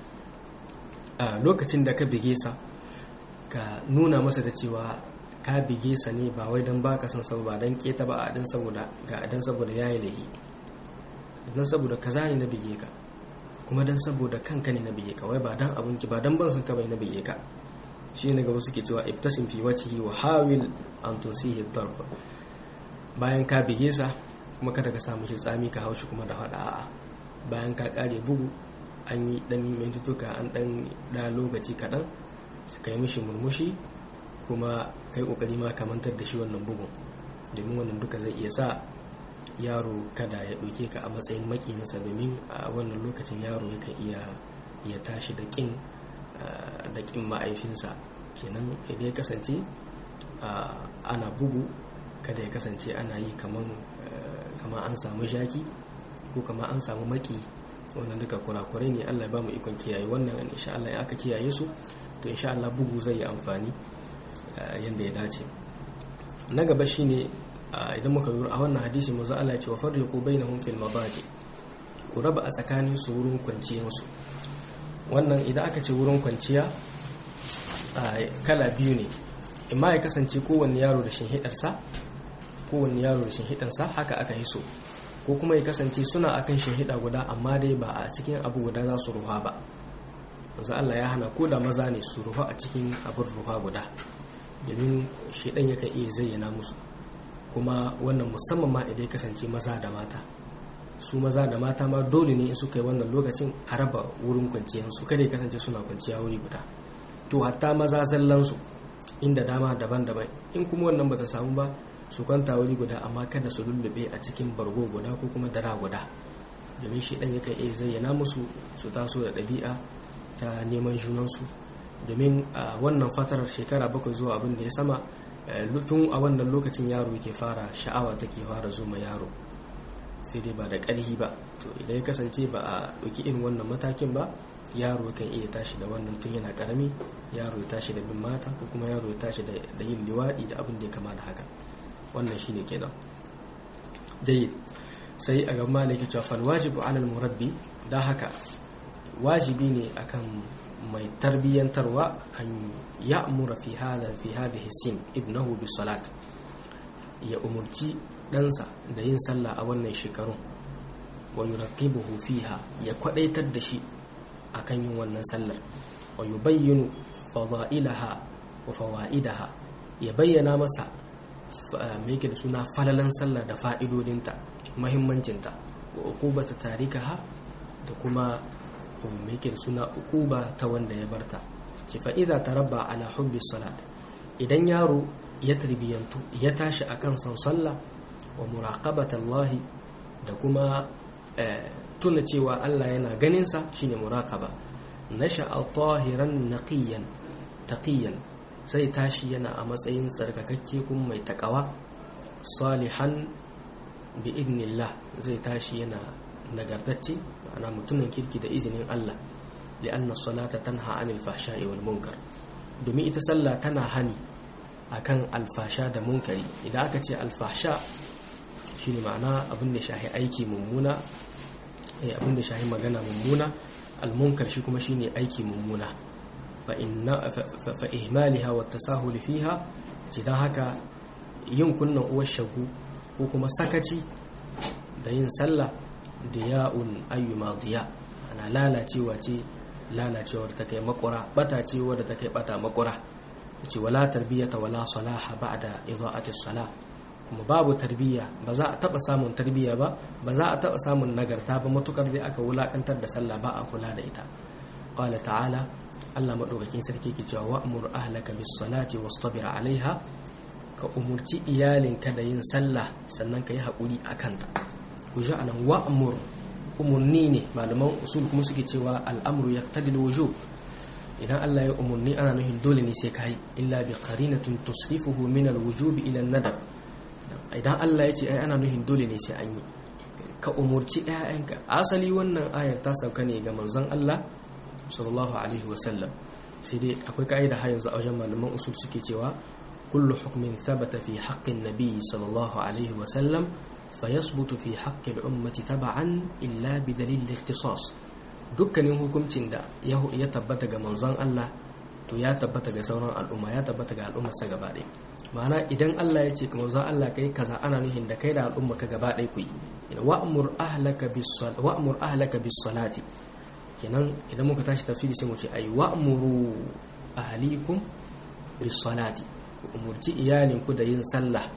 Speaker 1: a lokacin da ka bige sa ka nuna masa da cewa ka bige sa ne ba wai don baka son saboda don keta ba a dan saboda ga dan saboda yayi lahi dan saboda kaza ne na bige ka kuma dan saboda kanka ne na bige ka wai ba dan abun ki ba dan ban son ka bai na bige ka shi ne ga wasu ke cewa ibtasim fi wajhihi wa hawil an tusihi darb bayan ka bige sa kuma kada ka samu shi tsami ka haushi kuma da fada a'a bayan ka kare bugu an yi dan mintutuka an dan da lokaci kaɗan ka yi mishi murmushi kuma kai kokari ma kamantar da shi wannan bugun domin wannan duka zai iya sa yaro kada ya ɗauke ka a matsayin makinsa domin a wannan lokacin yaro yakan iya ya tashi da ƙin da ƙin ma'aifinsa kenan idan ya kasance ana bugu kada ya kasance ana yi kamar an samu shaki ko kamar an samu maki wannan duka kurakurai ne allah ba mu ikon kiyaye wannan insha Allah ya aka kiyaye su to insha Allah bugu zai yi amfani yadda ya dace na gaba shine idan muka lura a wannan hadisi manzo Allah ya ce wa farriqu bainahum fil madaji ku raba a tsakanin su wurin kwanciyar su wannan idan aka ce wurin kwanciya kala biyu ne imma ya kasance kowanne yaro da shinhidarsa kowanne yaro da shinhidarsa haka aka yi so ko kuma ya kasance suna akan shinhida guda amma dai ba a cikin abu guda za su ruha ba manzo Allah ya hana ko da maza ne su ruha a cikin abin ruha guda domin shedan yakan iya zayyana musu kuma wannan musamman ma idan ya kasance maza da mata su maza da mata ma dole ne in suka yi wannan lokacin a raba wurin kwanciyar su kada ya kasance suna kwanciya wuri guda to hatta maza zallan su inda dama daban-daban in kuma wannan bata samu ba su kwanta wuri guda amma kada su lullube a cikin bargo guda ko kuma dara guda domin shi dan yakan iya zayyana musu su taso da ɗabi'a ta neman junansu domin a wannan fatarar shekara bakwai zuwa abin da ya sama tun a wannan lokacin yaro ke fara sha'awa take fara zuma yaro sai dai ba da ƙarhi ba to idan ya kasance ba a ɗauki irin wannan matakin ba yaro kan iya tashi da wannan tun yana ƙarami yaro ya tashi da bin mata ko kuma yaro ya tashi da yin liwaɗi da abin da ya kama da haka wannan shine kenan jayyid sai a ga malaki cewa fal wajibu alal murabbi da haka wajibi ne akan mai tarbiyyantarwa an ya'mura fi hada fi hadhihi sin ibnahu bi salat ya umurci ɗansa da yin sallah a wannan shekarun wa yuraqibuhu fiha ya kwadaitar da shi akan yin wannan sallar wa yubayyinu fada'ilaha wa fawaidaha ya bayyana masa me yake da suna falalan sallah da fa'idodinta muhimmancinta wa uqubata tarikaha da kuma me yake da suna uquba ta wanda ya barta ki fa idza tarabba ala hubbi salat idan yaro ya tarbiyantu ya tashi akan son sallah wa muraqabata Allah da kuma tuna cewa Allah yana ganinsa shine muraqaba nasha'a tahiran naqiyan taqiyan sai tashi yana a matsayin tsarkakakke kuma mai takawa salihan bi idnillah zai tashi yana nagartacce ma'ana mutumin kirki da izinin Allah li'anna salata tanha 'anil fahsha'i wal munkar domin ita sallah tana hani akan alfasha da munkari idan aka ce alfasha shine ma'ana abin da shahi aiki mummuna abin da shahi magana mummuna almunkar shi kuma shine aiki mummuna fa inna fa ihmaliha wa tasahul fiha idan haka yin kunnan uwar shagu ko kuma sakaci da yin sallah diya'un ayyuma diya ana lalacewa ce lalacewar ta kai makura bata ce wadda ta kai bata makura ce wala tarbiyata wala salaha ba'da idha'ati salah kuma babu tarbiyya ba za a taba samun tarbiyya ba ba za a taba samun nagarta ba matukar dai aka wulakantar da sallah ba a kula da ita qala ta'ala Allah madaukakin sarki ke cewa wa'mur ahlaka bis salati wastabir 'alaiha ka umurci iyalinka da yin sallah sannan ka yi haƙuri a kanta ku ji anan wa'mur umurni ne malaman usul kuma suke cewa al'amru yaqtadil wujub idan Allah ya umurni ana nufin dole ne sai kai illa bi qarinatin tusrifuhu min al-wujubi ila an-nadab idan Allah ya ce ai ana nufin dole ne sai an yi ka umurci ƴaƴanka asali wannan ayar ta sauka ne ga manzon Allah sallallahu alaihi wasallam sai dai akwai ka'ida har yanzu a wajen malaman usul suke cewa kullu hukmin thabata fi haqqin nabi sallallahu alaihi wasallam fayasbutu fi haqqi al-ummati tab'an illa bi dalil al-ikhtisas dukkanin hukuncin da ya tabbata ga manzon Allah to ya tabbata ga sauran al'umma ya tabbata ga al'ummar sa gaba ɗaya ma'ana idan Allah ya ce kamar za Allah kai kaza ana nuhin da kai da al'umma ka gaba ɗaya ku yi wa'mur ahlaka bis wa'mur ahlaka bis salati kenan idan muka tashi tafsiri sai mu ce ai wa'muru ahlikum bis salati ku umurci iyalin ku da yin sallah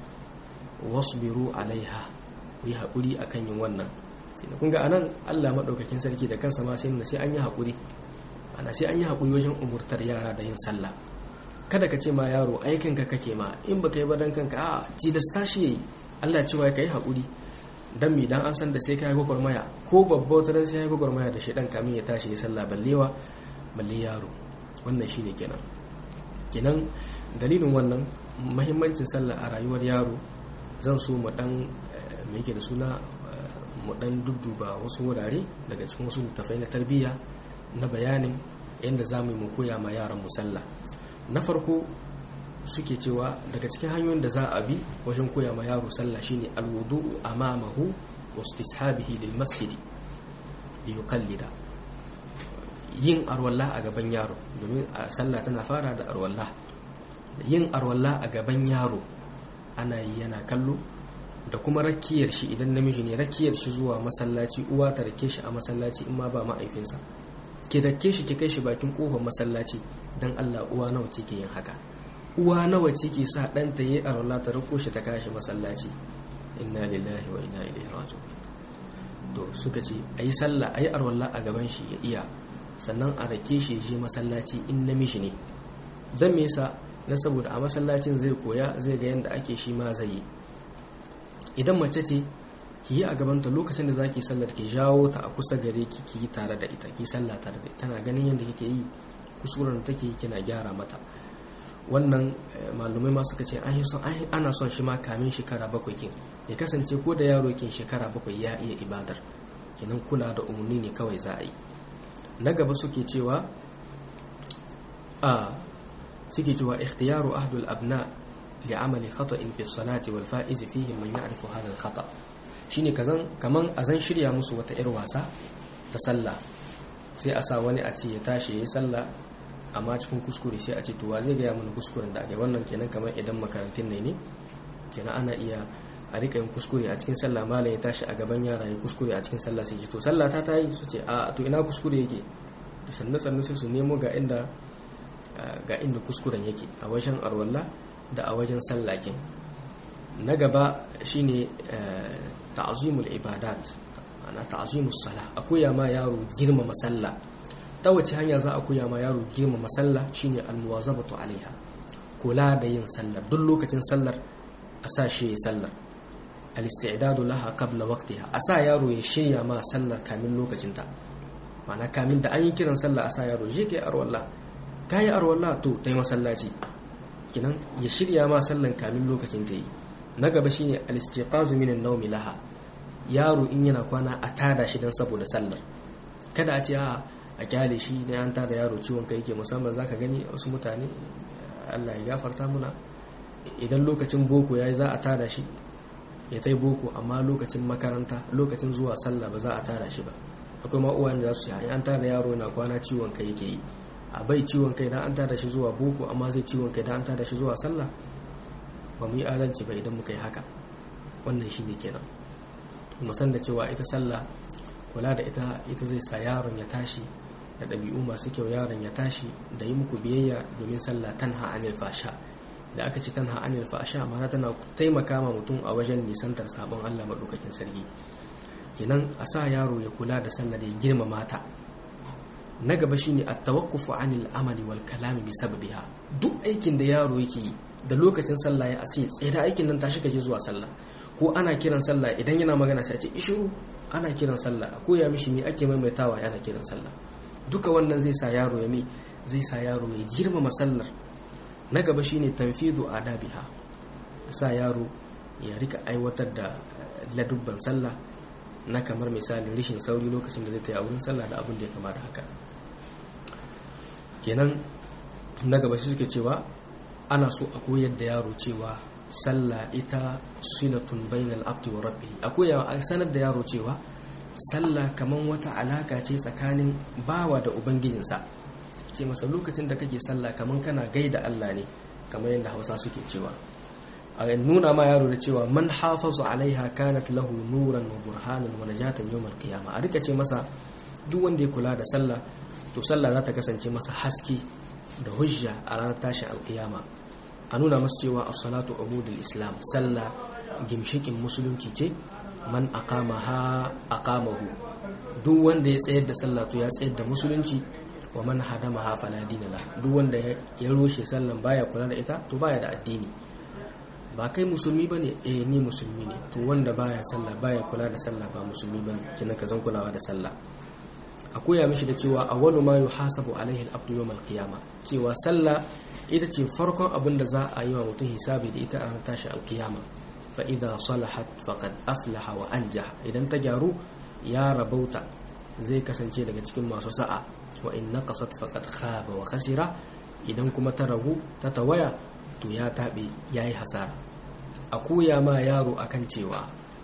Speaker 1: wasbiru alaiha ku yi haƙuri akan yin wannan kun ga anan Allah madaukakin sarki da kansa ma sai sai an yi haƙuri ana sai an yi haƙuri wajen umurtar yara da yin sallah kada ka ce ma yaro aikinka kake ma in baka yi ba dan kanka a tilasta shi yayi Allah cewa ka yi haƙuri dan mi dan an san da sai ka yi gwagwarmaya ko babba wata dan sai ya yi gwagwarmaya da shedan kamin ya tashi ya sallah ballewa balle yaro wannan shine kenan kenan dalilin wannan muhimmancin sallah a rayuwar yaro zan so mu dan me yake da suna mu dan dudduba wasu wurare daga cikin wasu littafai na tarbiyya na bayanin yadda za mu yi mu koya ma yaran mu sallah na farko suke cewa daga cikin hanyoyin da za a bi wajen koya ma yaro sallah shine alwudu'u amamahu wa istishabihi lil masjid li yuqallida yin arwalla a gaban yaro domin sallah tana fara da arwalla yin arwalla a gaban yaro ana yi yana kallo da kuma rakiyar shi idan namiji ne rakiyar shi zuwa masallaci uwa ta rake shi a masallaci in ma ba ma'aifinsa ki dake shi ki kai shi bakin kofar masallaci dan Allah uwa nawa ce ke yin haka uwa nawa ce ke sa ɗanta yi a rola ta rako shi ta kashi masallaci inna lillahi wa inna ilaihi raji'un to suka ce ayi sallah ayi arwalla a gaban shi ya iya sannan a rake shi je masallaci in namiji ne dan me yasa na saboda a masallacin zai koya zai ga yadda ake shi ma zai yi idan mace ce ki yi a gabanta lokacin da zaki sallar ki jawo ta a kusa gare ki ki yi tare da ita ki sallah tare da ita tana ganin yadda kike yi kusurar da take kina gyara mata wannan malumai ma suka ce ana son shi ma kamin shekara bakwai kin ya kasance ko da yaro kin shekara bakwai ya iya ibadar kenan kula da umarni ne kawai za a yi na gaba suke cewa a suke cewa ikhtiyaru ahdul abna li amali khata'in fi salati wal fa'iz fihi man ya'rifu hadha al khata' shine kazan kaman azan shirya musu wata yar wasa ta sallah sai a sa wani a ce ya tashi yayi sallah amma cikin kuskure sai a ce to wa zai gaya mana kuskuren da ake wannan kenan kamar idan makarantun ne ne kenan ana iya a rika yin kuskure a cikin sallah malam ya tashi a gaban yara ya kuskure a cikin sallah sai ji to sallah ta tayi su ce a to ina kuskure yake sannan sannan sai su nemo ga inda ga inda kuskuren yake a wajen arwalla da a wajen sallakin na gaba shine ta'zimul ibadat ana ta'zimus sala a koya ma yaro girmama sallah ta wace hanya za a koya ma yaro girmama sallah shine almuwazabatu alaiha kula da yin sallar duk lokacin sallar a sa shi sallar al-isti'dadu laha qabla waqtiha a sa yaro ya shirya ma sallar kamin lokacinta ma'ana kamin da an yi kiran sallah a sa yaro je kai arwallah kai arwallah to tai masallaci kinan ya shirya ma sallan kamin lokacin ta yi na gaba shine al-istiqazu min an-nawmi laha yaro in yana kwana a tada shi dan saboda sallar kada a ce a a kyale shi ne an tada yaro ciwon kai yake musamman zaka gani wasu mutane Allah ya gafarta muna idan lokacin boko yayi za a tada shi ya tai boko amma lokacin makaranta lokacin zuwa sallah ba za a tada shi ba akwai ma uwan da su yi an tada yaro na kwana ciwon kai yake yi a bai ciwon kai dan an tada shi zuwa boko amma zai ciwon kai dan an tada shi zuwa sallah ba mu yi adalci ba idan muka yi haka wannan shine kenan mu san da cewa ita sallah kula da ita ita zai sa yaron ya tashi da ɗabi'u masu kyau yaron ya tashi da yi muku biyayya domin sallah tanha anil fasha da aka ci tanha anil fasha ma'ana tana taimaka ma mutum a wajen nisantar sabon Allah madaukakin sarki kenan a sa yaro ya kula da sallah da ya girmama ta na gaba shine at-tawaqqufu anil amali wal kalami bi sababiha duk aikin da yaro yake yi da lokacin sallah ya asi tsaye da aikin nan tashi kaje zuwa sallah ko ana kiran sallah idan yana magana sai a ce ishiru ana kiran sallah a koya mishi me ake maimaitawa yana kiran sallah duka wannan zai sa yaro ya mi zai sa yaro ya girmama sallar na gaba shine tanfidu adabiha sa yaro ya rika aiwatar da ladubban sallah na kamar misalin rishin sauri lokacin da zai ta yi a wurin sallah da abin da ya kama da haka kenan na gaba shi suke cewa ana so a koyar da yaro cewa sallah ita silatun bainal abdi wa rabbi a koya a sanar da yaro cewa sallah kaman wata alaka ce tsakanin bawa da ubangijinsa ce masa lokacin da kake sallah kaman kana gaida Allah ne kamar yadda Hausa suke cewa a nuna ma yaro da cewa man hafazu alaiha kanat lahu nuran wa burhanan wa najatan yawmal qiyamah a rika ce masa duk wanda ya kula da sallah to sallah za ta kasance masa haske da hujja a ranar tashin alkiyama a nuna masu cewa as-salatu umudul islam sallah gimshikin musulunci ce man aqama ha aqamahu duk wanda ya tsayar da sallah to ya tsayar da musulunci wa man hadama ha fala dinala duk wanda ya roshe sallan baya kula da ita to baya da addini ba kai musulmi bane eh ni musulmi ne to wanda baya sallah baya kula da sallah ba musulmi bane kina ka zan kulawa da sallah a koya mishi da cewa awwalu ma yuhasabu alaihi al-abdu yawm al-qiyamah cewa sallah ita ce farkon abin da za a yi wa mutum hisabi da ita a ranar tashi alkiyama fa idza salahat faqad aflaha wa anjaha idan ta gyaru ya rabauta zai kasance daga cikin masu sa'a wa in naqasat faqad khaba wa khasira idan kuma ta ragu ta tawaya to ya tabe yayi hasara a koya ma yaro akan cewa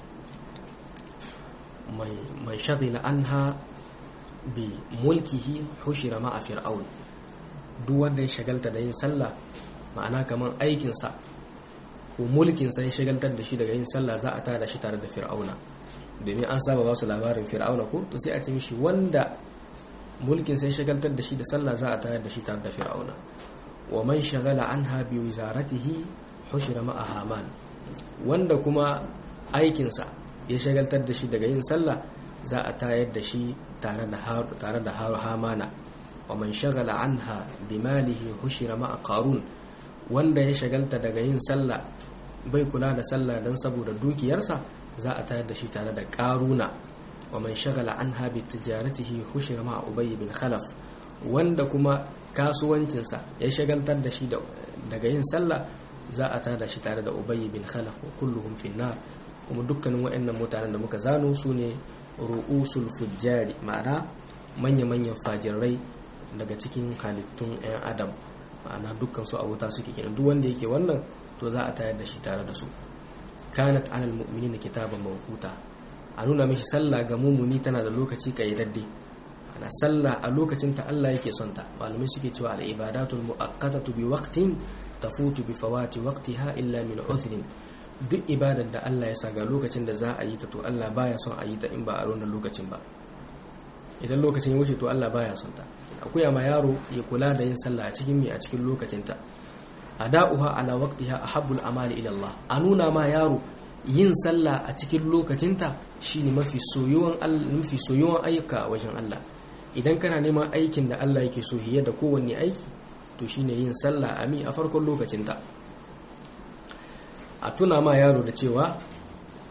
Speaker 1: mai mai shagila anha bi mulkihi hushira ma a fir'aun duk wanda ya shagalta da yin sallah ma'ana kamar aikinsa ko mulkinsa ya shagaltar da shi daga yin sallah za a tada shi tare da fir'auna domin an saba ba su labarin fir'auna ko to sai a ce mishi wanda mulkinsa ya shagaltar da shi da sallah za a tayar da shi tare da fir'auna wa man shagala anha bi wizaratihi hushira ma'a haman wanda kuma aikinsa ya shagaltar da shi daga yin sallah za a tayar da shi tare da hamana wa man shagala anha bimalihi hushira ma'a qarun wanda ya shagalta daga yin sallah bai kula da sallah dan saboda dukiyarsa za a tayar da shi tare da qaruna wa man shagala anha bi tijaratihi hushira ma'a ubay bin khalaf wanda kuma kasuwancinsa ya shagaltar da shi daga yin sallah za a tada shi tare da ubay bin khalaf wa kulluhum fi nar kuma dukkanin waɗannan mutanen da muka zano su ne ru'usul fujjari ma'ana manya-manyan fajirai daga cikin halittun 'yan adam ma'ana dukkan su a wuta suke kenan duk wanda yake wannan to za a tayar da shi tare da su kanat alal mu'minina kitaban mawquta a nuna mishi sallah ga mumuni tana da lokaci kayyadadde ana sallah a lokacin ta Allah yake son ta malamai suke cewa al ibadatul muaqqatatu bi waqtin tafutu bi fawati waqtiha illa min uthrin duk ibadar da Allah ya sa ga lokacin da za a yi ta to Allah baya son a yi ta in ba a wannan lokacin ba idan lokacin ya wuce to Allah baya son ta akwai ma yaro ya kula da yin sallah a cikin mai a cikin lokacin ta ada'uha ala waqtiha ahabbul amali ila Allah a nuna ma yaro yin sallah a cikin lokacin ta shine mafi soyuwan mafi soyuwan ayyuka a wajen Allah idan kana neman aikin da Allah yake so hiye da kowanne aiki to shine yin sallah a mi a farkon lokacin ta a tuna ma yaro da cewa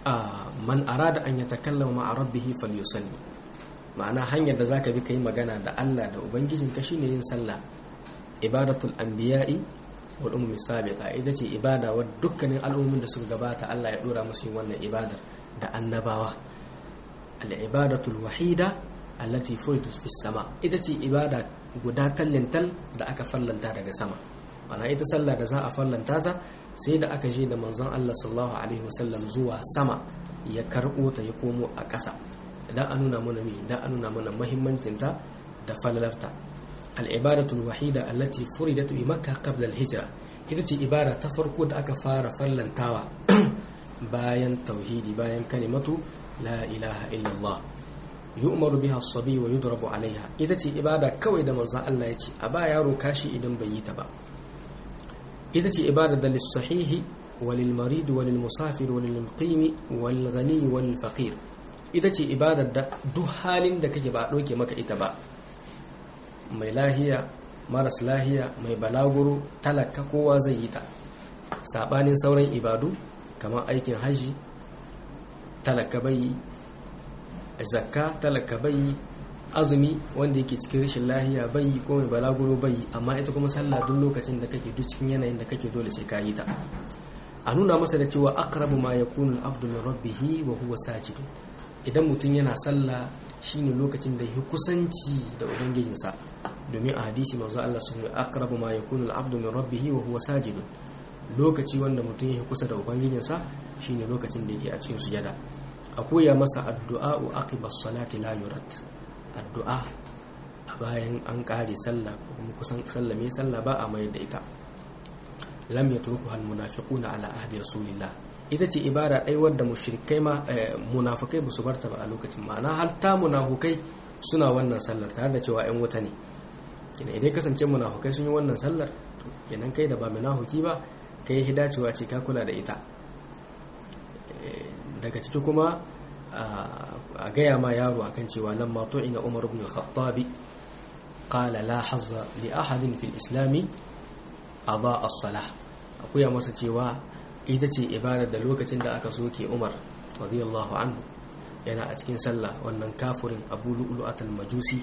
Speaker 1: man arada an yatakallama ma'a rabbih falyusalli ma'ana hanyar da zaka bi kai magana da Allah da ubangijinka shine yin sallah ibadatul anbiya'i wal ummi sabiqa ita ce ibada wa dukkanin al'ummin da suka gabata Allah ya dora musu yin wannan ibadar da annabawa al ibadatul wahida allati furidat fis sama ita ce ibada guda tallintal da aka fallanta daga sama ana ita sallah da za a fallanta ta sai da aka je da manzon Allah sallallahu alaihi wasallam zuwa sama ya karbo ta ya komo a ƙasa idan an nuna mana me idan an nuna mana muhimmancin ta da falalarta al ibadatul wahida allati furidat bi makkah qabla al hijra ita ce ibada ta farko da aka fara fallantawa bayan tauhidi bayan kalimatu la ilaha illallah yu'maru biha as-sabi wa yudrabu alaiha ita ce ibada kawai da manzon Allah ya ce a ba yaro kashi idan bai yi ta ba ita ce ibada da lis-sahihi walil marid walil musafir walil muqim wal ghani wal faqir ita ce ibadar da duk halin da kake ba a doke maka ita ba mai lahiya maras lahiya mai balaguro talaka kowa zai yi ta sabanin sauran ibadu kamar aikin haji talaka bai zakka talaka bai azumi wanda yake cikin rashin lahiya bai ko mai balaguro bai amma ita kuma sallah duk lokacin da kake duk cikin yanayin da kake dole sai ka yi ta a nuna masa da cewa aqrabu ma yakunu al-abdu min rabbih wa huwa sajid idan mutum yana sallah shine lokacin da ya kusanci da ubangijinsa domin a hadisi manzo Allah sun yi aqrabu ma yakunu al-abdu min rabbih wa huwa sajid lokaci wanda mutum ya kusa da ubangijinsa shine lokacin da yake a cikin sujada a koya masa addu'a wa aqiba salati la yurat addu'a a bayan an kare sallah ko kuma kusan sallame sallah ba a mayar da ita lam yatruku hal munafiquna ala ahdi rasulillah ita ce ibada ɗai wadda mushrikai ma munafikai ba su barta ba a lokacin ma'ana har ta munafukai suna wannan sallar tare da cewa 'yan wuta ne kina idan kasance munafukai sun yi wannan sallar to kenan kai da ba munafuki ba kai hidacewa ce ka kula da ita daga ciki kuma a gaya ma yaro akan cewa nan ma ina umar ibn al-khattab qala la hazza li ahadin fil islami aba as-salah akuya masa cewa ita ce ibadar da lokacin da aka soke umar radiyallahu anhu yana a cikin sallah wannan kafurin abu lu'lu'atul majusi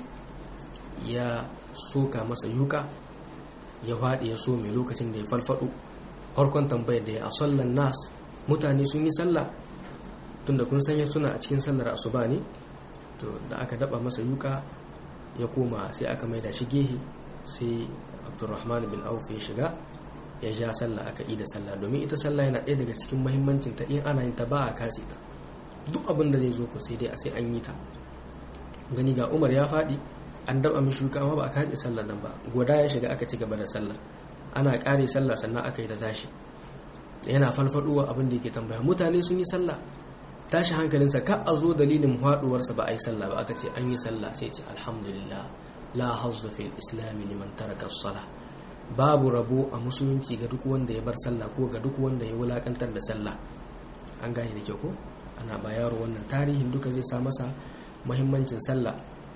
Speaker 1: ya soka masa yuka ya faɗi ya so mai lokacin da ya falfado farkon tambayar da ya a sallan nas mutane sun yi sallah tunda kun sanya suna a cikin sallar asuba ne to da aka daba masa yuka ya koma sai aka maida shi gehe sai abdurrahman bin auf ya shiga ya ja sallah aka yi da sallah domin ita sallah yana ɗaya daga cikin mahimmancin ta in ana yin ta ba a katse ta duk abin da zai zo ku sai dai a sai an yi ta gani ga umar ya faɗi an daba mishi shuka amma ba a katse sallah nan ba goda ya shiga aka ci gaba da sallah ana ƙare sallah sannan aka yi ta tashi yana falfaɗowa abin da yake tambaya mutane sun yi sallah tashi hankalinsa ka a zo dalilin faɗuwarsa ba a yi sallah ba aka ce an yi sallah sai ce alhamdulillah la hazzu fil islami liman taraka as-salah babu rabo a musulunci ga duk wanda ya bar sallah ko ga duk wanda ya wulakantar da sallah an gane da kyau ko ana ba yaro wannan tarihin duka zai sa masa muhimmancin sallah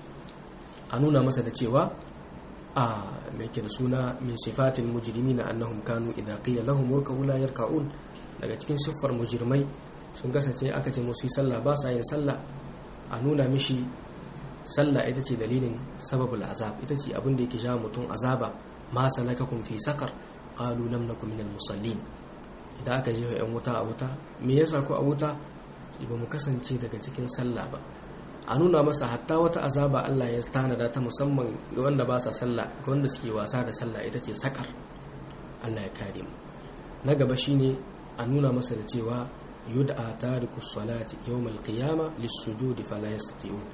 Speaker 1: a nuna masa da cewa a mai da suna min sifatil mujrimina annahum kanu idza qila lahum urka'u la yarka'un daga cikin siffar mujrimai sun kasance aka ce musu sallah ba sa yin sallah a nuna mishi sallah ita ce dalilin sababul azab ita ce abin da yake jawo mutum azaba ma salakakum fi sakar qalu lam nakum minal musallin idan aka jefa yan wuta a wuta me yasa ko a wuta ba mu kasance daga cikin sallah ba a nuna masa hatta wata azaba Allah ya tanada ta musamman ga wanda ba sa sallah ga wanda suke wasa da sallah ita ce sakar Allah ya kare mu na gaba shine a nuna masa da cewa yud'a tariku salati yawm al-qiyamah lis-sujudi fala yastati'un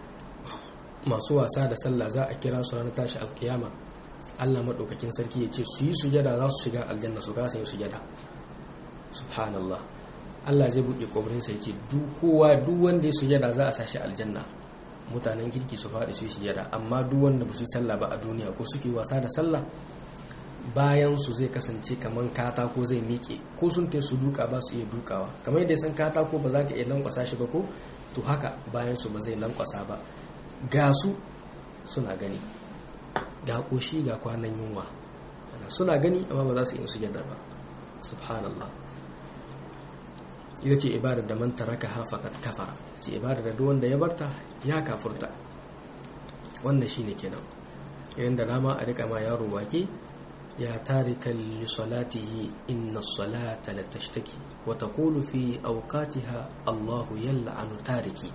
Speaker 1: masu wasa da sallah za a kira su ranar tashi alkiyama Allah maɗaukakin sarki ya ce su yi sujada za su shiga aljanna su kasa yin sujada subhanallah Allah zai buɗe ƙobarinsa ya ce duk kowa duk wanda ya sujada za a sashi aljanna mutanen kirki su faɗi su yi sujada amma duk wanda ba su yi sallah ba a duniya ko suke wasa da sallah bayan su zai kasance kamar katako zai miƙe ko sun ta su duka ba su iya dukawa kamar yadda san katako ba za ka iya lankwasa shi ba ko to haka bayan su ba zai lankwasa ba ga su suna gani ga ƙoshi ga kwanan yunwa suna gani amma ba za su yi sujada ba subhanallah ita ce ibadar da man taraka ha faqad kafara ce ibadar da duk wanda ya barta ya kafurta wannan shine kenan idan da dama a rika ma yaro wake ya tarika li salatihi inna salata la tashtaki wa taqulu fi awqatiha Allahu yal'anu tariki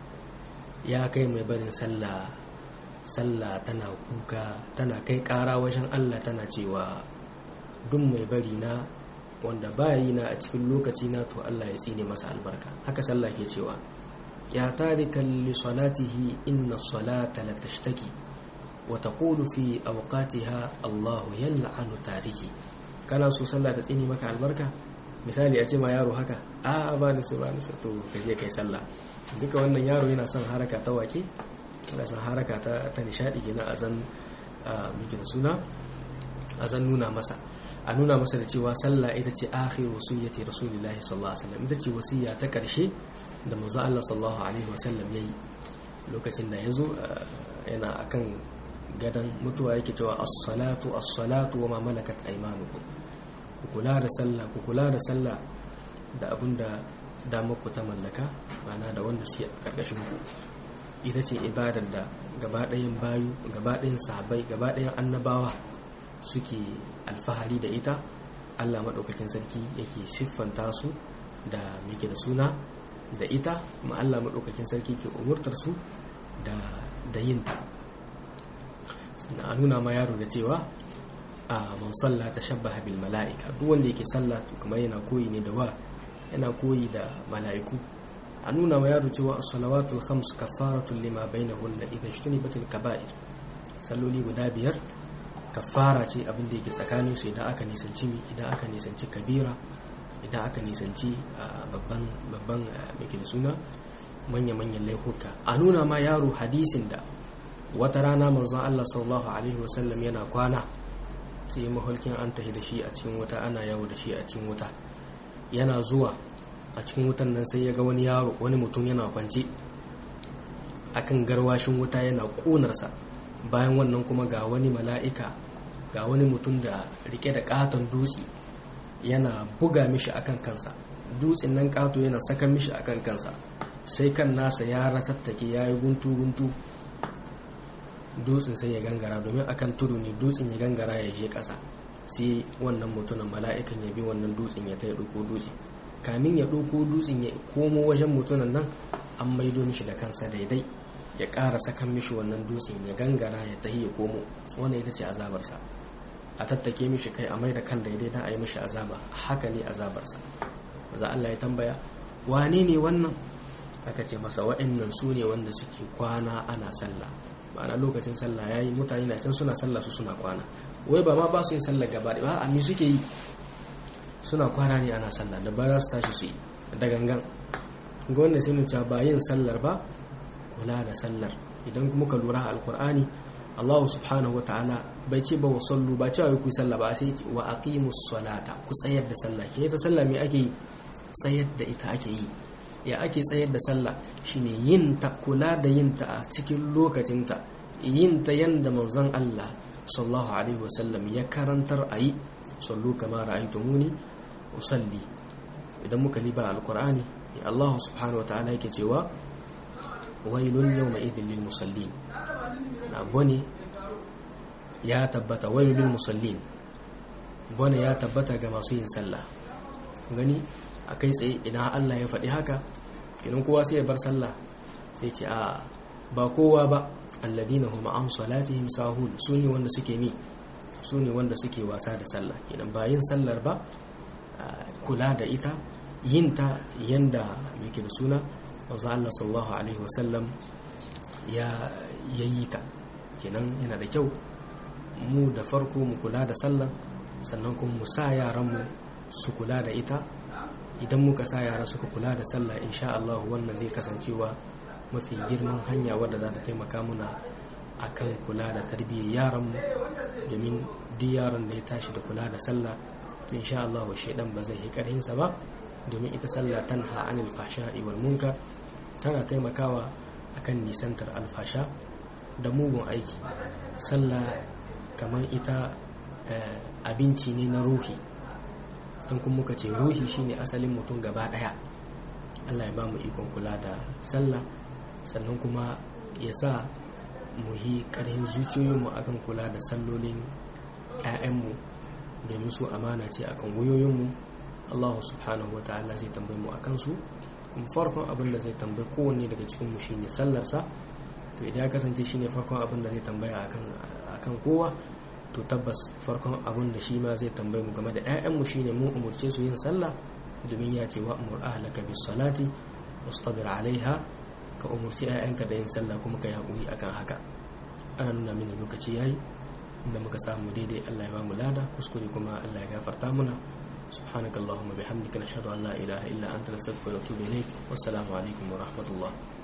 Speaker 1: ya kai mai barin sallah sallah tana kuka tana kai kara wajen Allah tana cewa duk mai bari na wanda ba yi na a cikin lokaci na to Allah ya tsine masa albarka haka sallah ke cewa ya tarika li salatihi inna salata la tashtaki wa taqulu fi awqatiha Allah yal'anu tariki kana so sallah ta tsine maka albarka misali a ce ma yaro haka a ba ni so ba ni so to ka je kai sallah duka wannan yaro yana son haraka ta wake yana son haraka ta ta nishadi kenan a zan miki da suna a zan nuna masa a nuna masa da cewa sallah ita ce akhir wasiyyati rasulillahi sallallahu alaihi wasallam ita ce wasiya ta karshe da manzo Allah sallallahu alaihi wasallam yayi lokacin da yazo yana akan gadan mutuwa yake cewa as-salatu as-salatu wa ma malakat aymanukum ku kula da sallah ku kula da sallah da abinda damar ku ta mallaka mana da wanda suke a karkashin ku ita ce ibadar da gabaɗayan bayu gabaɗayan sahabbai gabaɗayan annabawa suke alfahari da ita allah maɗaukakin sarki yake siffanta su da muke da suna da ita ma allah maɗaukakin sarki ke umurtar su da yin ta sannan a nuna ma yaro da cewa a man salla ta shabbaha bil mala'ika duk wanda yake sallah kuma yana koyi ne da wa yana koyi da mala'iku a nuna ma yaro cewa as-salawatul khams kafaratun lima bainahunna idan shtunibatil kaba'ir salloli guda biyar kafara ce abin da yake tsakanin su idan aka nisanci mi idan aka nisanci kabira idan aka nisanci babban babban mai suna manya manyan laifuka a nuna ma yaro hadisin da wata rana manzon Allah sallallahu alaihi wasallam yana kwana sai mahulkin an tahi da shi a cikin wuta ana yawo da shi a cikin wuta yana zuwa a cikin wutan nan sai ya ga wani yaro wani mutum yana kwance akan garwashin wuta yana ƙonarsa bayan wannan kuma ga wani mala'ika ga wani mutum da rike da katon dutse yana buga mishi akan kansa dutsen nan kato yana saka mishi akan kansa sai kan nasa ya ratattake ya yi guntu-guntu dutsen sai ya gangara domin akan tudu ne dutsen ya gangara ya je ƙasa sai wannan mutumin mala'ikan ya bi wannan dutsen ya ta ya ɗauko dutse kamin ya ɗauko dutsen ya komo wajen mutumin nan an maido mishi da kansa daidai ya ƙara sakan mishi wannan dutsen ya gangara ya tahi ya komo wannan ita ce azabarsa a tattake mishi kai a mai da kan daidai don a yi mishi azaba haka ne azabarsa maza Allah ya tambaya wane ne wannan aka ce masa wa'annan su ne wanda suke kwana ana sallah ma'ana lokacin sallah ya yi mutane na can suna sallah su suna kwana wai ba ma ba su yin sallah gaba ba a mi suke yi suna kwana ne ana sallah da ba za su tashi su yi da gangan ga wanda sai cewa ba yin sallar ba kula da sallar idan kuma ka lura alkur'ani Allah subhanahu wa ta'ala bai ce ba wa sallu ba cewa ku yi sallah ba sai wa aqimus salata ku tsayar da sallah ke ta sallah me ake yi tsayar da ita ake yi ya ake tsayar da sallah shine yin ta kula da yin ta a cikin lokacinta yin ta yanda manzon Allah sallallahu alaihi wasallam ya karantar a yi sallu kama ra'aytumuni usalli idan muka liba alqur'ani Allah subhanahu wataala yake cewa wailun yawma idhil lil musallin na bone ya tabbata wailun lil musallin bone ya tabbata ga masu yin sallah gani a kai tsaye idan Allah ya faɗi haka idan kowa sai ya bar sallah sai ce a ba kowa ba alladina hum an salatihim sahun su ne wanda suke mi su ne wanda suke wasa da sallah idan ba yin sallar ba kula da ita yin ta yanda yake da suna wanzu Allah sallallahu alaihi wasallam ya yi ta kenan yana da kyau mu da farko mu kula da sallah sannan kuma mu sa yaranmu su kula da ita idan muka sa yara suka kula da sallah insha Allah wannan zai kasancewa mafi girman hanya wadda za ta taimaka muna akan kula da tarbiyyar yaranmu domin duk yaron da ya tashi da kula da sallah to insha Allah shaidan ba zai yi karhinsa ba domin ita sallah tanha anil fahsha'i wal munkar tana taimakawa akan nisantar alfasha da mugun aiki sallah kamar ita abinci ne na ruhi don kuma muka ce ruhi shine asalin mutum gaba daya Allah ya ba mu ikon kula da sallah sannan kuma ya sa mu yi ƙarfin zuciyoyinmu akan kula da sallolin 'ya'yanmu domin su amana ce akan wayoyinmu Allah subhanahu wa ta'ala zai tambaye mu akan su kuma farkon abin da zai tambaye kowanne daga cikin mu shine sallarsa to idan ya kasance shine farkon abin da zai tambaya akan akan kowa to tabbas farkon abin da shi ma zai tambaye mu game da 'ya'yanmu shine mu umurce su yin sallah domin ya ce wa amur ahlaka bis salati wastabir alaiha ka umurci 'ya'yanka da yin sallah kuma ka yi haƙuri akan haka ana nuna mini lokaci yayi inda muka samu daidai Allah ya ba mu lada kuskure kuma Allah ya gafarta muna subhanakallahumma bihamdika nashhadu an la ilaha illa anta nastaghfiruka wa natubu ilayk wassalamu alaikum wa rahmatullah